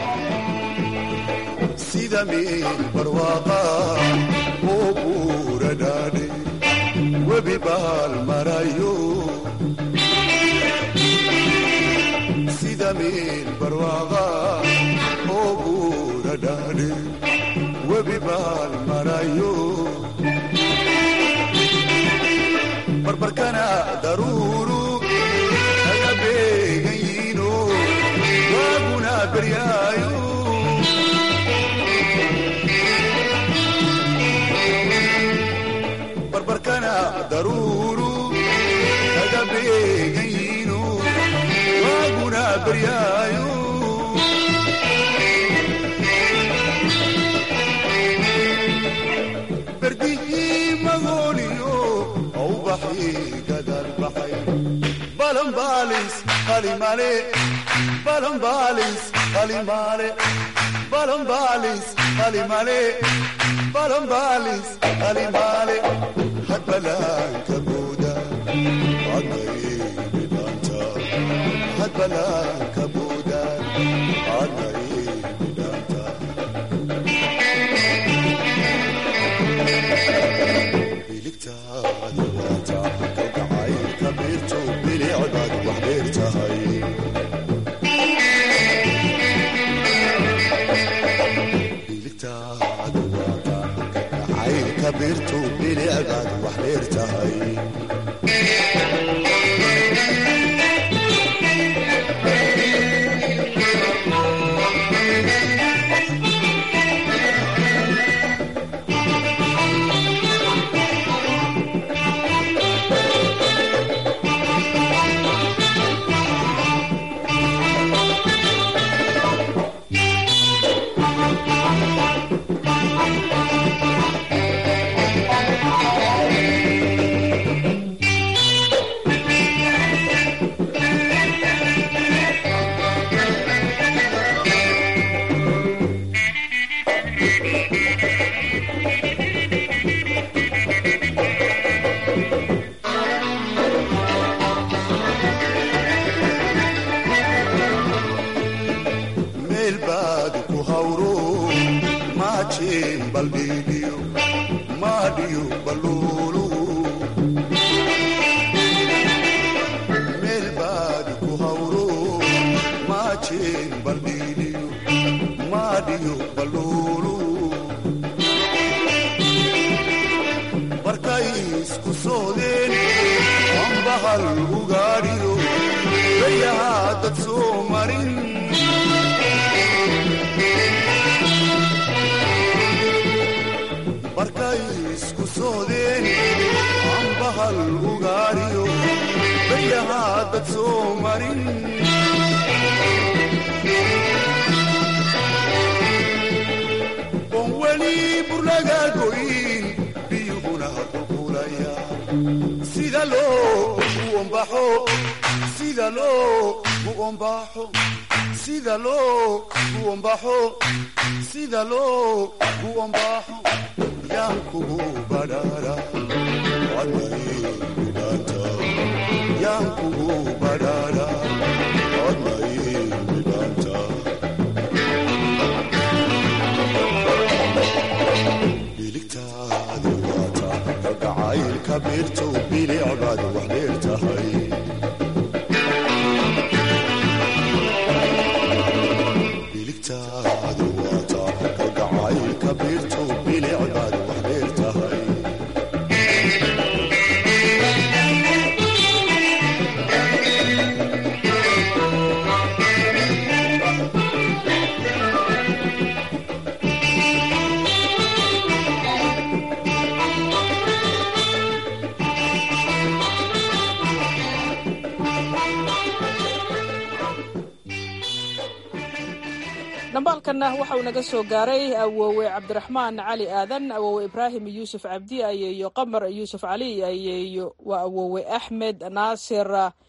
sida meel barwaaqa oo buura dhaadhe webi baal marayo sida meel barwaaqa oo buura dhaadhe webi baal marayo barbarkana daruuru kaga beegan yiino waaguna beryaayo barbarkana daruuru kaga beegan yiino waaguna beryaayo berdihii magooniyo awbaxii gadal baxay balanbaalis qalimale balanbaalis qalimale balanbaalis qalimale balanbaalis qalimale hadbalaanka buuda adnaybidhaanta hadbalaanka buuda adnaybidhaanta biligtaada waata kalgacaylka biirto bilicdaad wax dheer tahay biligtaada waata kalgacaylka biirto bilicdaad wax dheer tahay meel baad ku hawro maajeen baldhiidhiyo maadhiyo baluulu meel baad ku hawro maajeen baldhiidhiyo maadhiyo baluulu markay isku soodeen ambahal ugaadhiyo bayahaa dad soo marin markay isku soodeen ambahal ugaariyo waayahaa dad soo marin oon weli burlaga goyn biyuhuna qulqulaya sida loo u ombaxo sida loo u ombaxo sida loo u ombaxo sida loo u ombaxo yaan kugu badhaara wadnaydanta yaan kugu badhaara wadnaydanta biligtaadi waata kalgacaylka beerto bilicbaad wax dheer tahay biligtaadi waata kalgacaylka beerto bilicbaad wax dheer tahay dhambaalkanna waxa uu naga soo gaaray awoowe cabdiraxmaan cali aadan awoowe ibraahim yuusuf cabdi ayeeyo qamar yuusuf cali ayeeyo waa awoowe axmed naasir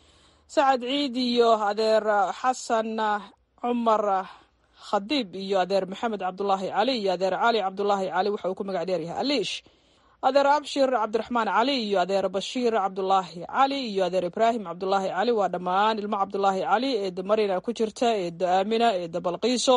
sacad ciid iyo adeer xasan cumar khadiib iyo adeer maxamed cabdulaahi cali iyo adeer cali cabdulaahi cali waxa uu ku magac dheeryahay aliish adeer abshir cabdiraxmaan cali iyo adeer bashiir cabdulaahi cali iyo adeer ibraahim cabdulaahi cali waa dhammaan ilmo cabdulaahi cali eedo marina ku jirta eedo aamina eedo balqiiso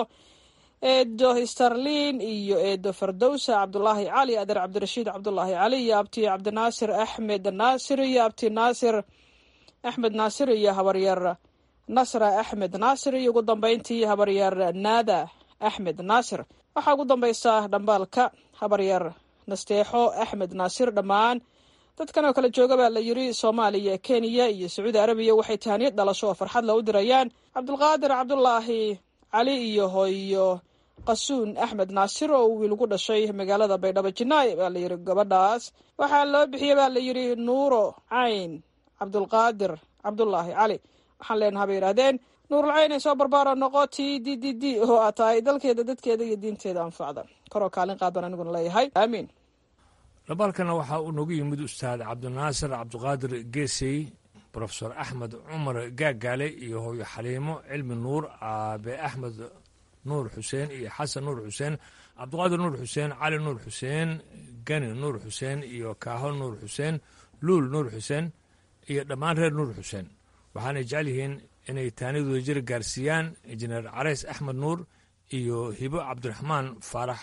eedo starlin iyo eedo fardowsa cabdulaahi cali adeer cabdirashiid cabdulaahi cali iyo abti cabdinaasir axmed naasir iyo abti naasir axmed naasir iyo habaryar nasra axmed naasir iyo ugu dambeyntii habaryar naada axmed naasir waxaa ugu dambaysa dhambaalka habaryar nasteexo axmed naasir dhammaan dadkan oo kale jooga baa la yiri soomaaliya kenya iyo sacuudi arabiya waxay tahaniyad dhalasho oo farxad loo dirayaan cabdulqaadir cabdulaahi cali iyo hooyo qasuun axmed naasir oo wiil ugu dhashay magaalada baydhabo jinaay baa la yiri gabadhaas waxaa loo bixiyey baa la yiri nuuro cayn cabdulqaadir cabdulaahi cali waxaan leenaha bay yidhahdeen nuurulcayn ay soo barbaaro noqo t d d d oo aa tahay dalkeeda dadkeeda iyo diinteeda anfacda koroo kaalin qaad baan aniguna leeyahay aamiin dhambaalkana waxaa uu noogu yimid ustaad cabdinaasir cabdiqaadir geesey brofesor axmed cumar gaagaale iyo hooyo xaliimo cilmi nuur aabe axmed nuur xuseen iyo xasan nuur xuseen cabdiqaadir nuur xuseen cali nuur xuseen gani nuur xuseen iyo kaaho nuur xuseen luul nuur xuseen iyo dhammaan reer nuur xuseen waxaanay jecel yihiin inay taanidooda jir gaarsiiyaan injineer carays axmed nuur iyo hibo cabdiraxmaan faarax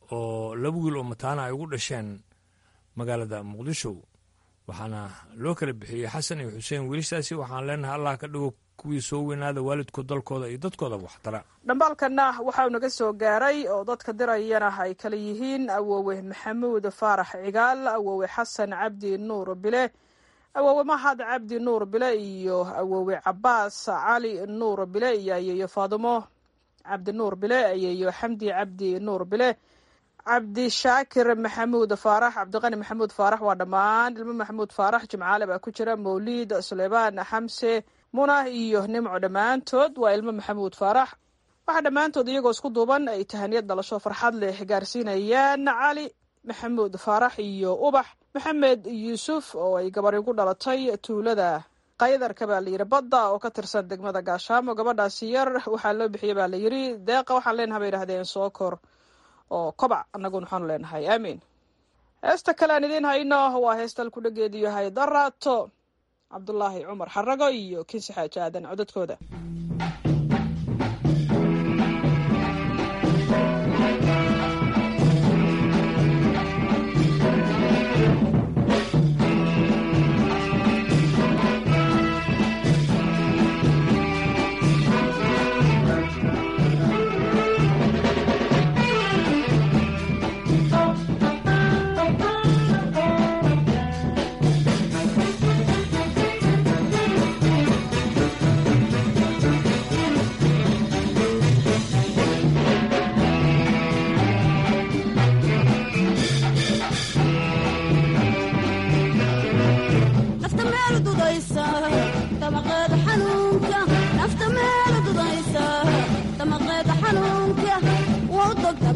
oo laba wiil oo mataana ay ugu dhasheen magaalada muqdisho waxaana loo kala bixiyey xasan iyo xuseen wiilashaasi waxaan leenahay allah ka dhigo kuwii soo weynaada waalidkood dalkooda iyo dadkooda waxtara dhambaalkanna waxauu naga soo gaaray oo dadka dirayana ay kala yihiin awoowe maxamuud faarax cigaal awoowe xasan cabdi nuur bile awoowe mahad cabdi nuur bile iyo awoowe cabaas cali nuur bile iyo ayeeyo faadimo cabdi nuur bile ayeeyo xamdi cabdi nuur bile cabdi shaakir maxamuud faarax cabdiqani maxamuud faarax waa dhammaan ilmo maxamuud faarax jimcaale baa ku jira mawliid suleymaan xamse munah iyo nimco dhammaantood waa ilmo maxamuud faarax waxaa dhammaantood iyagoo isku duuban ay tahaniyad dhalasho farxad leh gaarsiinayaan cali maxamuud faarax iyo ubax maxamed yuusuf oo ay gabari ku dhalatay tuulada qaydarka baa layidhi badda oo ka tirsan degmada gaashaamo gabadhaasi yar waxaa loo bixiyey baa layidhi deeqa waxaan leenaha bay yidhahdeen sookor oo kobac annaguna waxaanu leenahay aamiin heesta kale aan idiin hayno waa heestal ku dhageedu yahay daraato cabdulaahi cumar xarago iyo kinsi xaaji aadan codadkooda Thank you.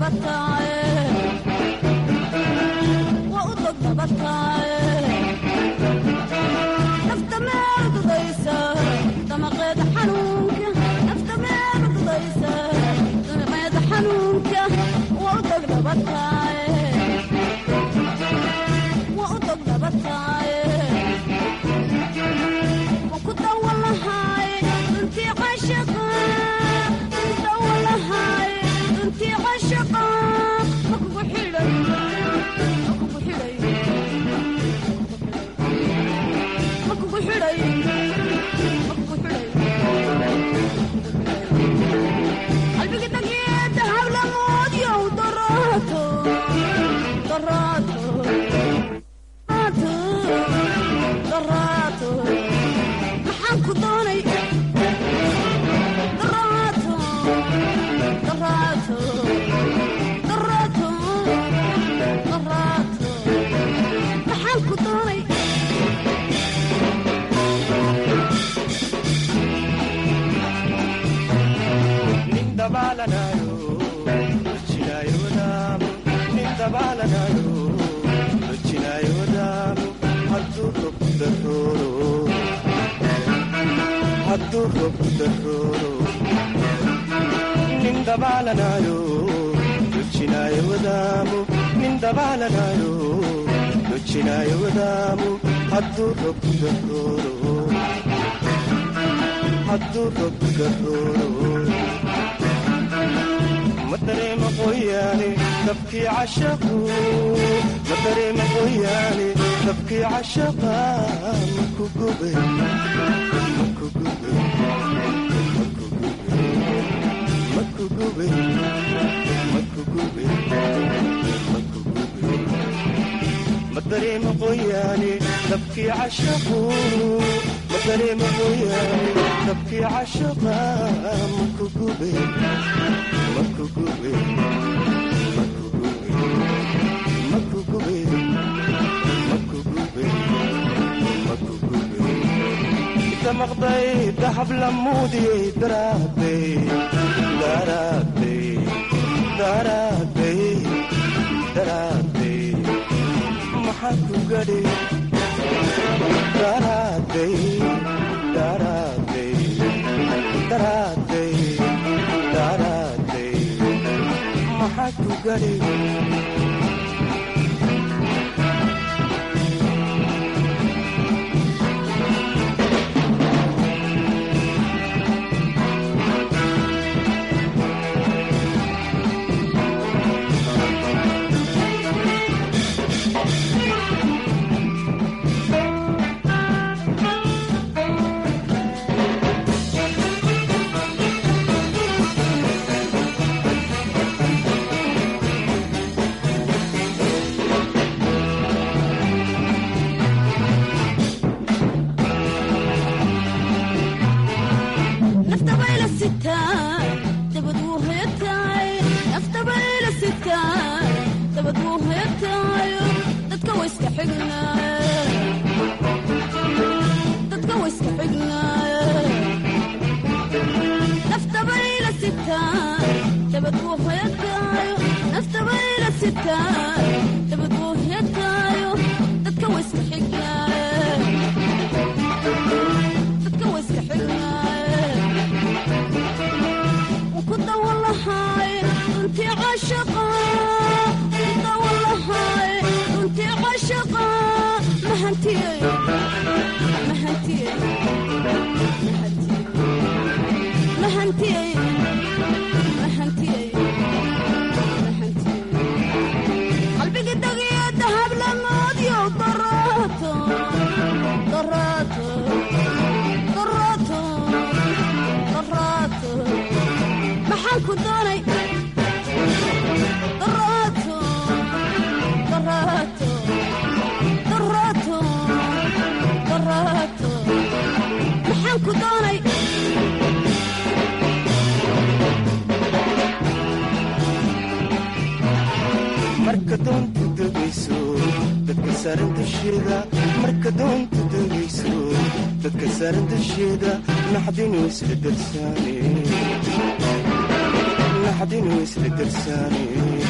marka doonta degayso dadka saaran dusheeda marka doonta degayso dadka saaran dusheeda naxdinu isla darsaane naxdinu isla darsaane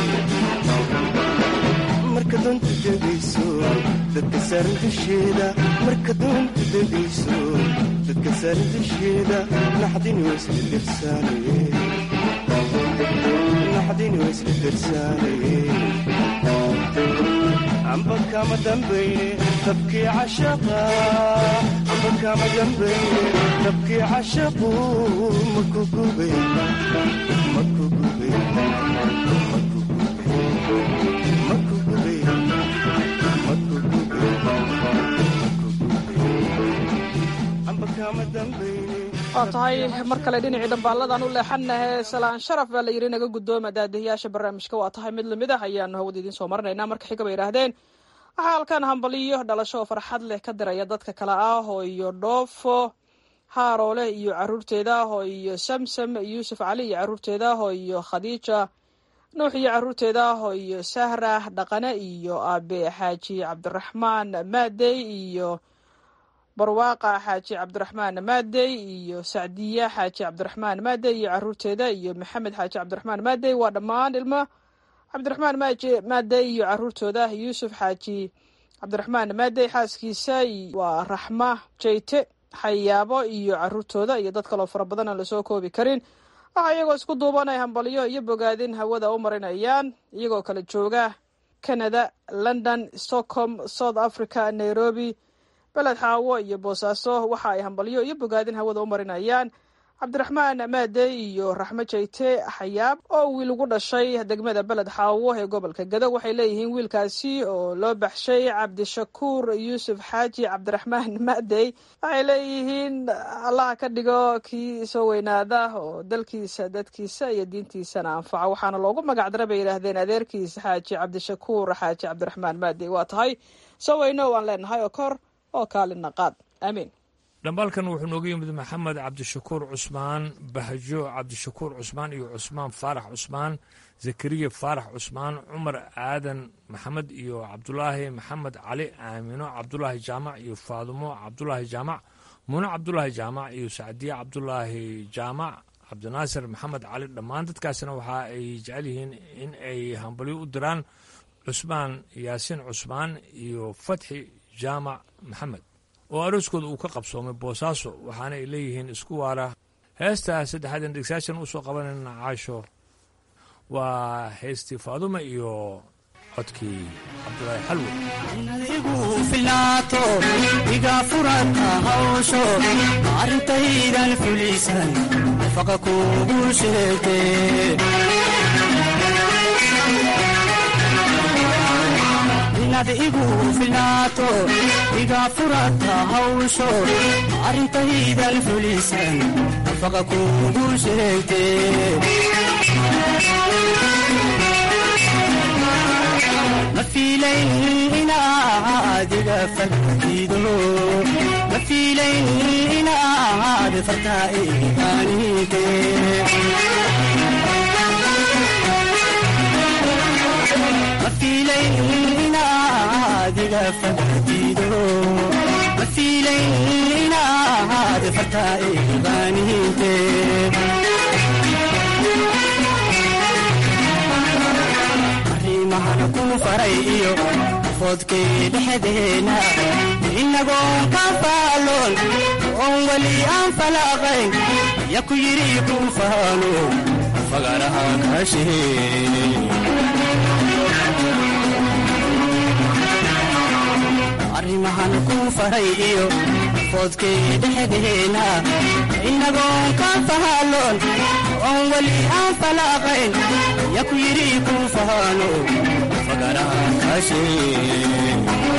marka doonta degayso dadka saaran dusheeda marka doonta degayso dadka saaran dusheeda naxdinu isla darsaane naxdinu isla darsaane amba kama dambayne dabkii cashaqa amba kama dambayne dabkii cashaqu maku gubay maku gubay maku gubay maku gubay amba kama dambayne waa tahay mar kale dhinacii dhambaalladan u leexanahe salaan sharaf baa la yidhi naga guddooma daadihiyaasha barnaamijka waa tahay mid lamid ah ayaanu hawada idiin soo marinaynaa marka xiga bay yidhaahdeen waxaa halkan hambaliyo dhalasho oo farxad leh ka diraya dadka kale ah oo iyo dhoofo haaroole iyo caruurteeda ah oo iyo samsam yuusuf cali iyo caruurteeda ah oo iyo khadiija nuux iyo caruurteeda ah oo iyo sahra dhaqane iyo aabe xaaji cabdiraxmaan maadey iyo barwaaqa xaaji cabdiraxmaan maadey iyo sacdiya xaaji cabdiraxmaan maadey iyo caruurteeda iyo maxamed xaaji cabdiraxmaan maadey waa dhammaan ilmo cabdiraxmaan maadey iyo caruurtooda yuusuf xaaji cabdiraxmaan maadey xaaskiisa waa raxma jeyte xayaabo iyo caruurtooda iyo dad kaloo fara badan aan lasoo koobi karin waxaa iyagoo isku duubanay hambalyo iyo bogaadin hawada u marinayaan iyagoo kala jooga canada london stockholm south africa nairobi beled xaawo iyo boosaaso waxa ay hambalyo iyo bogaadin hawada u marinayaan cabdiraxmaan maadey iyo raxmo jeyte xayaab oo wiil ugu dhashay degmada beled xaawo ee gobolka gado waxay leeyihiin wiilkaasi oo loo baxshay cabdishakuur yuusuf xaaji cabdiraxmaan maadey waxay leeyihiin allaha ka dhigo kii soo weynaada oo dalkiisa dadkiisa iyo diintiisana anfaca waxaana loogu magacdara bay yidhaahdeen adeerkiisa xaaji cabdishakuur xaaji cabdiraxmaan maadey waa tahay soo weyno waan leenahay oo kor oo kaalina qaad aamiin dhambaalkan wuxuu nooga yimid maxamed cabdishakuur cusmaan bahjo cabdishakuur cusmaan iyo cusmaan faarax cusmaan zakariya faarax cusmaan cumar aadan maxamed iyo cabdulaahi maxamed cali aamino cabdulaahi jaamac iyo faadumo cabdulaahi jaamac muune cabdulaahi jaamac iyo sacdiye cabdulaahi jaamac cabdinaasir maxamed cali dhammaan dadkaasna waxa ay jecel yihiin in ay hambalyo u diraan cusmaan yaasiin cusmaan iyo fatxi jaamac maxamed oo arooskooda uu ka qabsoomay boosaaso waxaana ay leeyihiin isku waara heesta saddexaadan dhegsaashan u soo qabanayna caasho waa heystii faaduma iyo codkii cabdulaahi xalwe igu filaato iga furata hawsho arrintaydan fulisan faqa kugu sheegte inaad igu filaato iga furata hawsho arrintaydan fulisan faqa kugu sheegte ma fiilayn inaad iga fagdido ma fiilayn inaad fartaa iganide ma fiilayn inaad iga fagdido ma fiilayn inaad fartaa iganide mahana ku faray iyo foodkay dhexdeena inagoon ka faaloon oon weli aan falaaqayn ya ku yidhi ku faano fagaraha kaashee arrimahan ku faray iyo foodkay dhexdeena inagoon ka faaloon oon weli aan falaaqayn ya ku yidhi ku faano fagaraha kaashee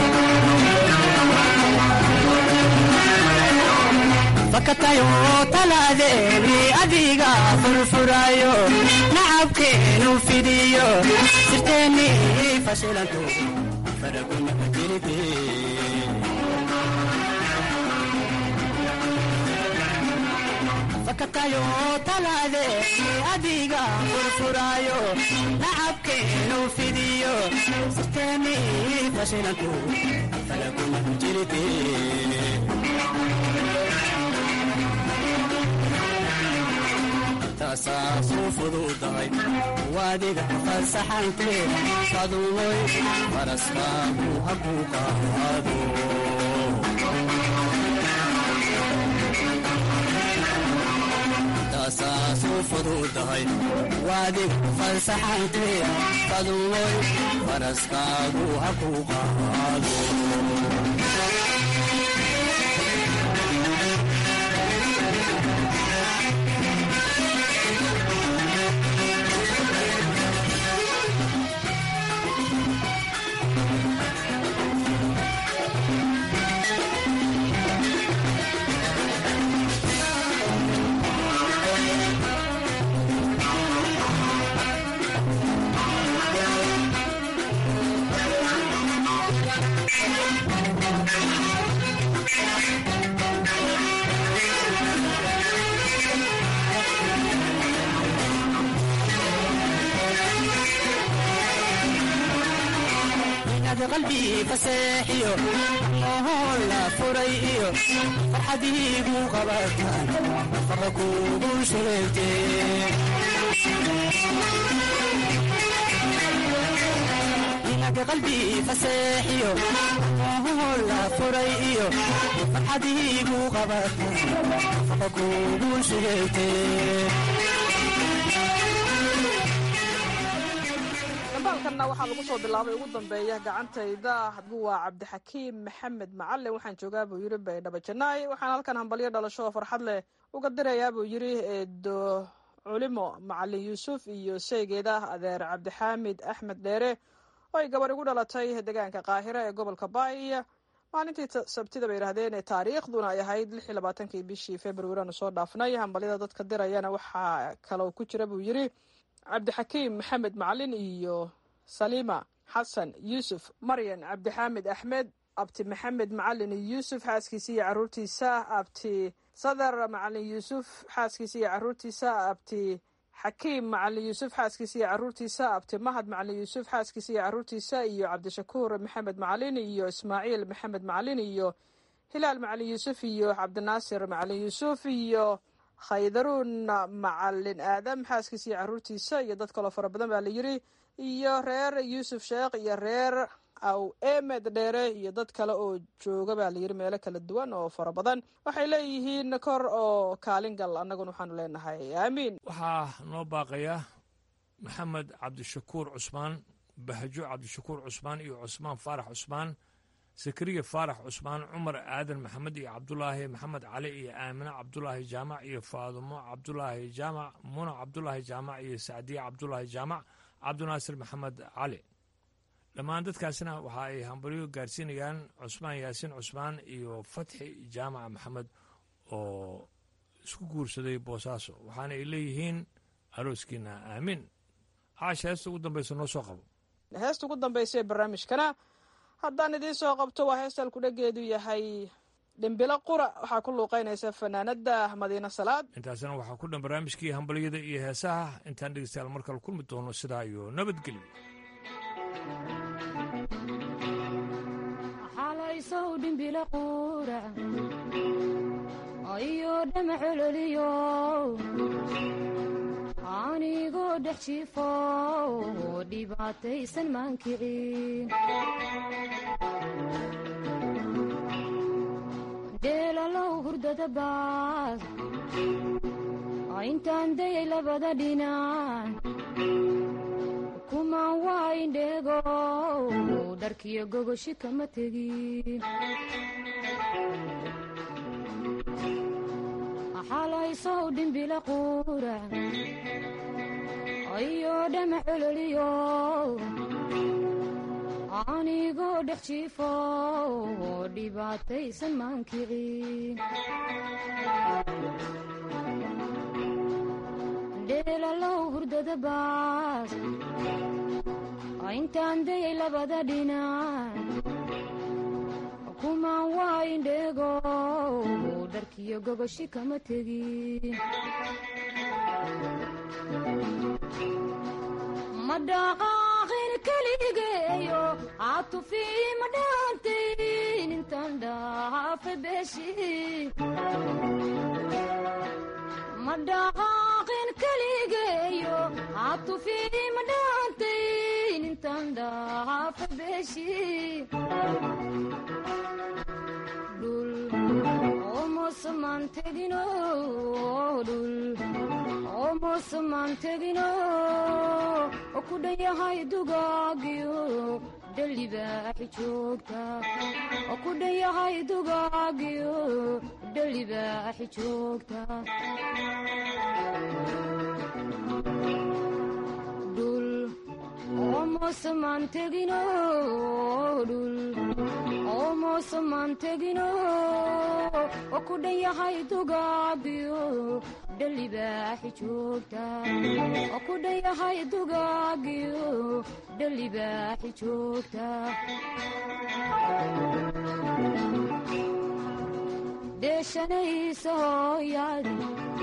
fakatayo talaadeeni adiga furfurayo nacabkeenu fidiyo sirteeni fashilanto faraguna jirte fakatayo talaadeeni adiga furfurayo nacabkeenu fidiyo sirteeni fashilanto faraguna jirte taasaasu fududahay waadiga fasaxante fadumoy faraskaagu haku qaado taasaasu fududahay waadig fasaxante fadumoy faraskaagu haku qaado qalbii faseexiyo mohoon la furay iyo farxadiigu qabataan faqa kuugu shureegte inaga qalbii faseexiyo mohoon la furay iyo farxadiigu qabataan faqa kuugu shureegte dambaalkanna waxaa lagu soo bilaabay ugu dambeeya gacantayda waa cabdixakiim maxamed macalin waxaan joogaa buu yidhi baydhabo janaay waxaan halkan hambalyo dhalasho oo farxad leh uga dirayaa buu yidhi eedo culimo macalin yuusuf iyo sheygeeda adeer cabdixaamid axmed dheere oo ay gabar igu dhalatay deegaanka qaahira ee gobolka baay maalintii sabtida bay yidhahdeen taariikhduna ay ahayd lix iyo labaatankii bishii februari aanu soo dhaafnay hambalyada dadka dirayana waxaa kaloo ku jira buu yidhi cabdixakiim maxamed macalin iyo saliima xasan yuusuf maryan cabdixaamid axmed abti maxamed macalin yuusuf xaaskiisa iyo caruurtiisa abti sadar macalin yuusuf xaaskiisa iyo caruurtiisa abti xakiim macalin yuusuf xaaskiisa iyo caruurtiisa abti mahad macalin yuusuf xaaskiisa iyo caruurtiisa iyo cabdishakuur maxamed macalin iyo ismaaciil maxamed macalin iyo hilaal macalin yuusuf iyo cabdinaasir macalin yuusuf iyo khaydaruun macalin aadam xaaskiisa iyo caruurtiisa iyo dad kaloo fara badan baa la yidhi iyo reer yuusuf sheekh iyo reer aw emed dheere iyo dad kale oo jooga baa layidhi meelo kala duwan oo fara badan waxay leeyihiin kor oo kaalin gal annaguna waxaanu leenahay aamiin waxaa noo baaqaya maxamed cabdishakuur cusmaan bahjo cabdishakuur cusmaan iyo cusmaan faarax cusmaan sakariya faarax cusmaan cumar aadan maxamed iyo cabdulaahi maxamed cali iyo aamine cabdulaahi jaamac iyo faadumo cabdulaahi jaamac muna cabdulaahi jaamac iyo sacdiye cabdulaahi jaamac cabdinaasir maxamed cali dhammaan dadkaasna waxa ay hambalyo gaarsiinayaan cusmaan yaasiin cusmaan iyo fatxi jaamac maxamed oo isku guursaday boosaaso waxaana ay leeyihiin arooskiina aamiin caasha heesta ugu dambaysa noo soo qabo heesta ugu dambaysa ee barnaamijkana haddaan idiin soo qabto waa heestal kudhageedu yahay dhimbilo qura waxaa ku luuqaynaysa fanaanada madiine salaad intaasna waxaa ku dhan barnaamijkii hambalyada iyo heesaha intaan dhegeystayaal mar kale kulmi doono sidaa iyo nabadgelyo xalaysow dhimbilo qura iyo dhama cololiyo anigoo dhex jiifo dhibaataysan maankicin dheelalow hurdada baas intaan dayay labada dhinac kumaan waa indheego dharkiyo gogoshi kama tegin xalaysow dhimbila qura iyo dhama cololiyo anigoo dhex jiifo dhibaataysan maankicin dheelalow hurdada baas intaan dayay labada dhinac kumaan waa indheego dharkiyo gogoshi kama tegin ma dhaqaaqin keligeeyo caatufii ma dhaantayn intaan dhaafa beeshi ma dhaqaaqin keligeeyo caatufii dhaafa beeshii dhul omosamaan tegino dhul omosamaan tegino oo ku dhan yahay dugaagiyo dhalibaaxi joogta oo ku dhan yahay dugaagiyo dhalibaaxi joogta dhul omosamaan tegino dhul omosamaan tegino oo ku dhan yahay dugaagiyo dhalibaaxi joogta oo ku dhan yahay dugaagiyo dhalibaaxi joogta deeshanaysa hooyaadi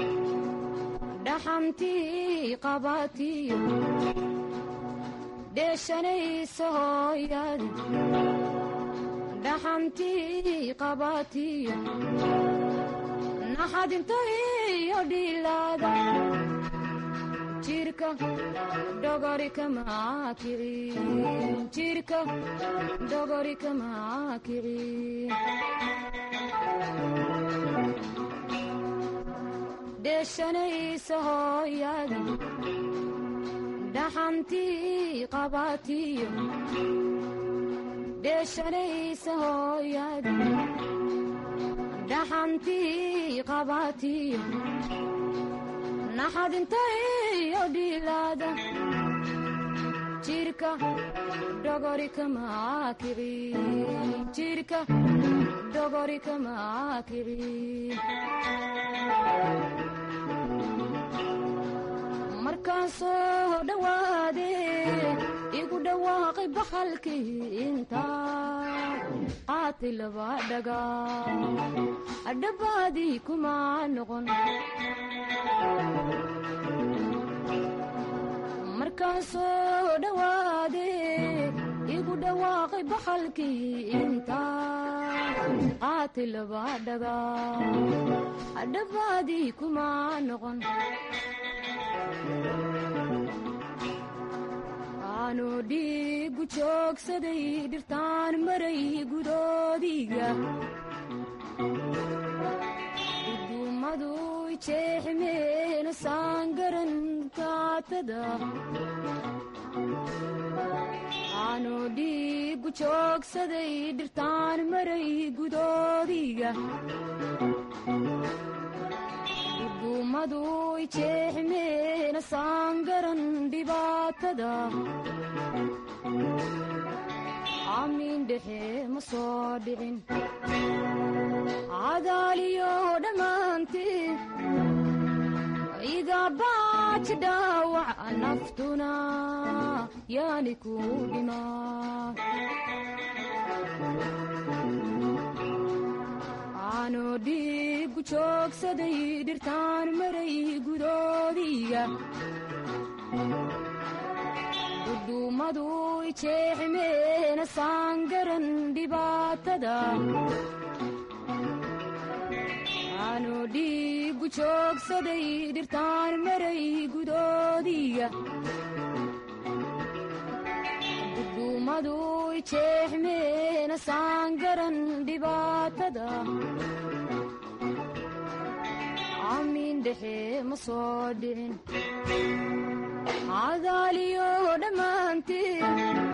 dhaxantii qabatiyo deeshanaysa hooyaadi dhaxantii qabatiyo naxadinta iyo dhilaada jirka dhogori kamaa kici jirka dhogori kamaa kici deeshanaysa hooyadi dhaxantii qabatiyo deeshanaysa hooyadi dhaxantii qabatiyo naxadinta iyo dhilaada jirka dhogori kamaa kici jirka dhogori kamaa kici markaan soo dhowaade igu dhawaaqay bakhalkii intaa qaatay laba dhaga adhabaadii kuma noqon markaan soo dhowaade igu dhawaaqay bakhalkii intaa qaatay laba dhaga adhabaadii kuma noqon aanu dhiigu joogsaday dhirtaan maray gudoodiga duduumadu jeexmeena saangaran kaatada aanu dhiigu joogsaday dhirtaan maray gudoodiga duduumadu jeexmeena saangaran dhibaatada amiin dhexe ma soo dhicin cadaaliyo dhammaantii iga baaji dhaawac naftuna yaani ku dhimaa aanu dhiigu joogsaday dhirtaan maray gudoodiga duduumadu jeexmeena saangaran dhibaatada aanu dhiigu joogsaday dhirtaan maray gudoodiga duduumadu jeexmeena saangaran dhibaatada amiin dhexe ma soo dhicin cadaaliyo dhammaantii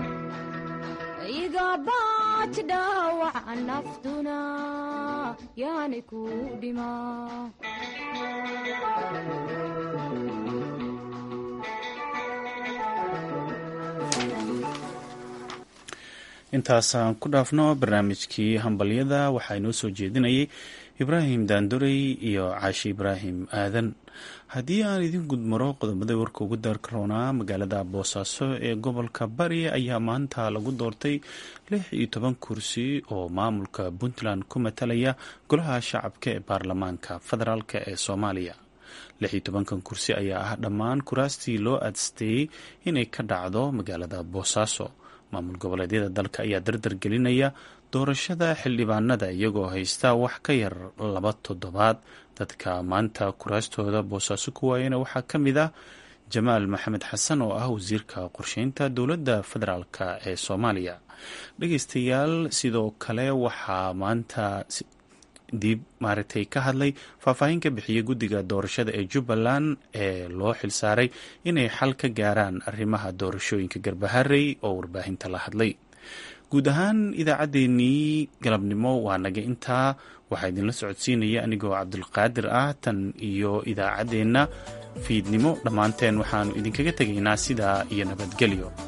iga baaji dhaawac naftuna yaani ku dhimaa intaasaan ku dhaafno barnaamijkii hambalyada waxaa inoo soo jeedinayay ibraahim daandorey iyo caashi ibraahim aadan haddii aan idin gudmaro qodobada warka ugu daarkaroonaa magaalada boosaaso ee gobolka bari ayaa maanta lagu doortay lix iyo toban kursi oo maamulka puntland ku matalaya golaha shacabka ee baarlamaanka federaalk ee soomaaliya lix iyo tobankan kursi ayaa ah dhammaan kuraastii loo aadsteeyey inay ka dhacdo magaalada boosaaso maamul goboleedyada dalka ayaa dardar gelinaya doorashada xildhibaanada iyagoo haysta wax ka yar laba toddobaad dadka maanta kuraastooda boosaaso ku waayana waxaa ka mid ah jamaal maxamed xasan oo ah wasiirka qorsheynta dowladda federaalk ee soomaaliya dhegeystayaal sidoo kale waxaa maanta dib maaragtay ka hadlay faahfaahin ka bixiyey guddiga doorashada ee jubbaland ee loo xilsaaray inay xal ka gaaraan arrimaha doorashooyinka garbaharey oo warbaahinta la hadlay guud ahaan idaacaddeenii galabnimo waa naga intaa waxaa idinla socodsiinaya anigoo cabdulqaadir ah tan iyo idaacaddeenna fiidnimo dhammaanteen waxaannu idinkaga tegaynaa sidaa iyo nabadgelyo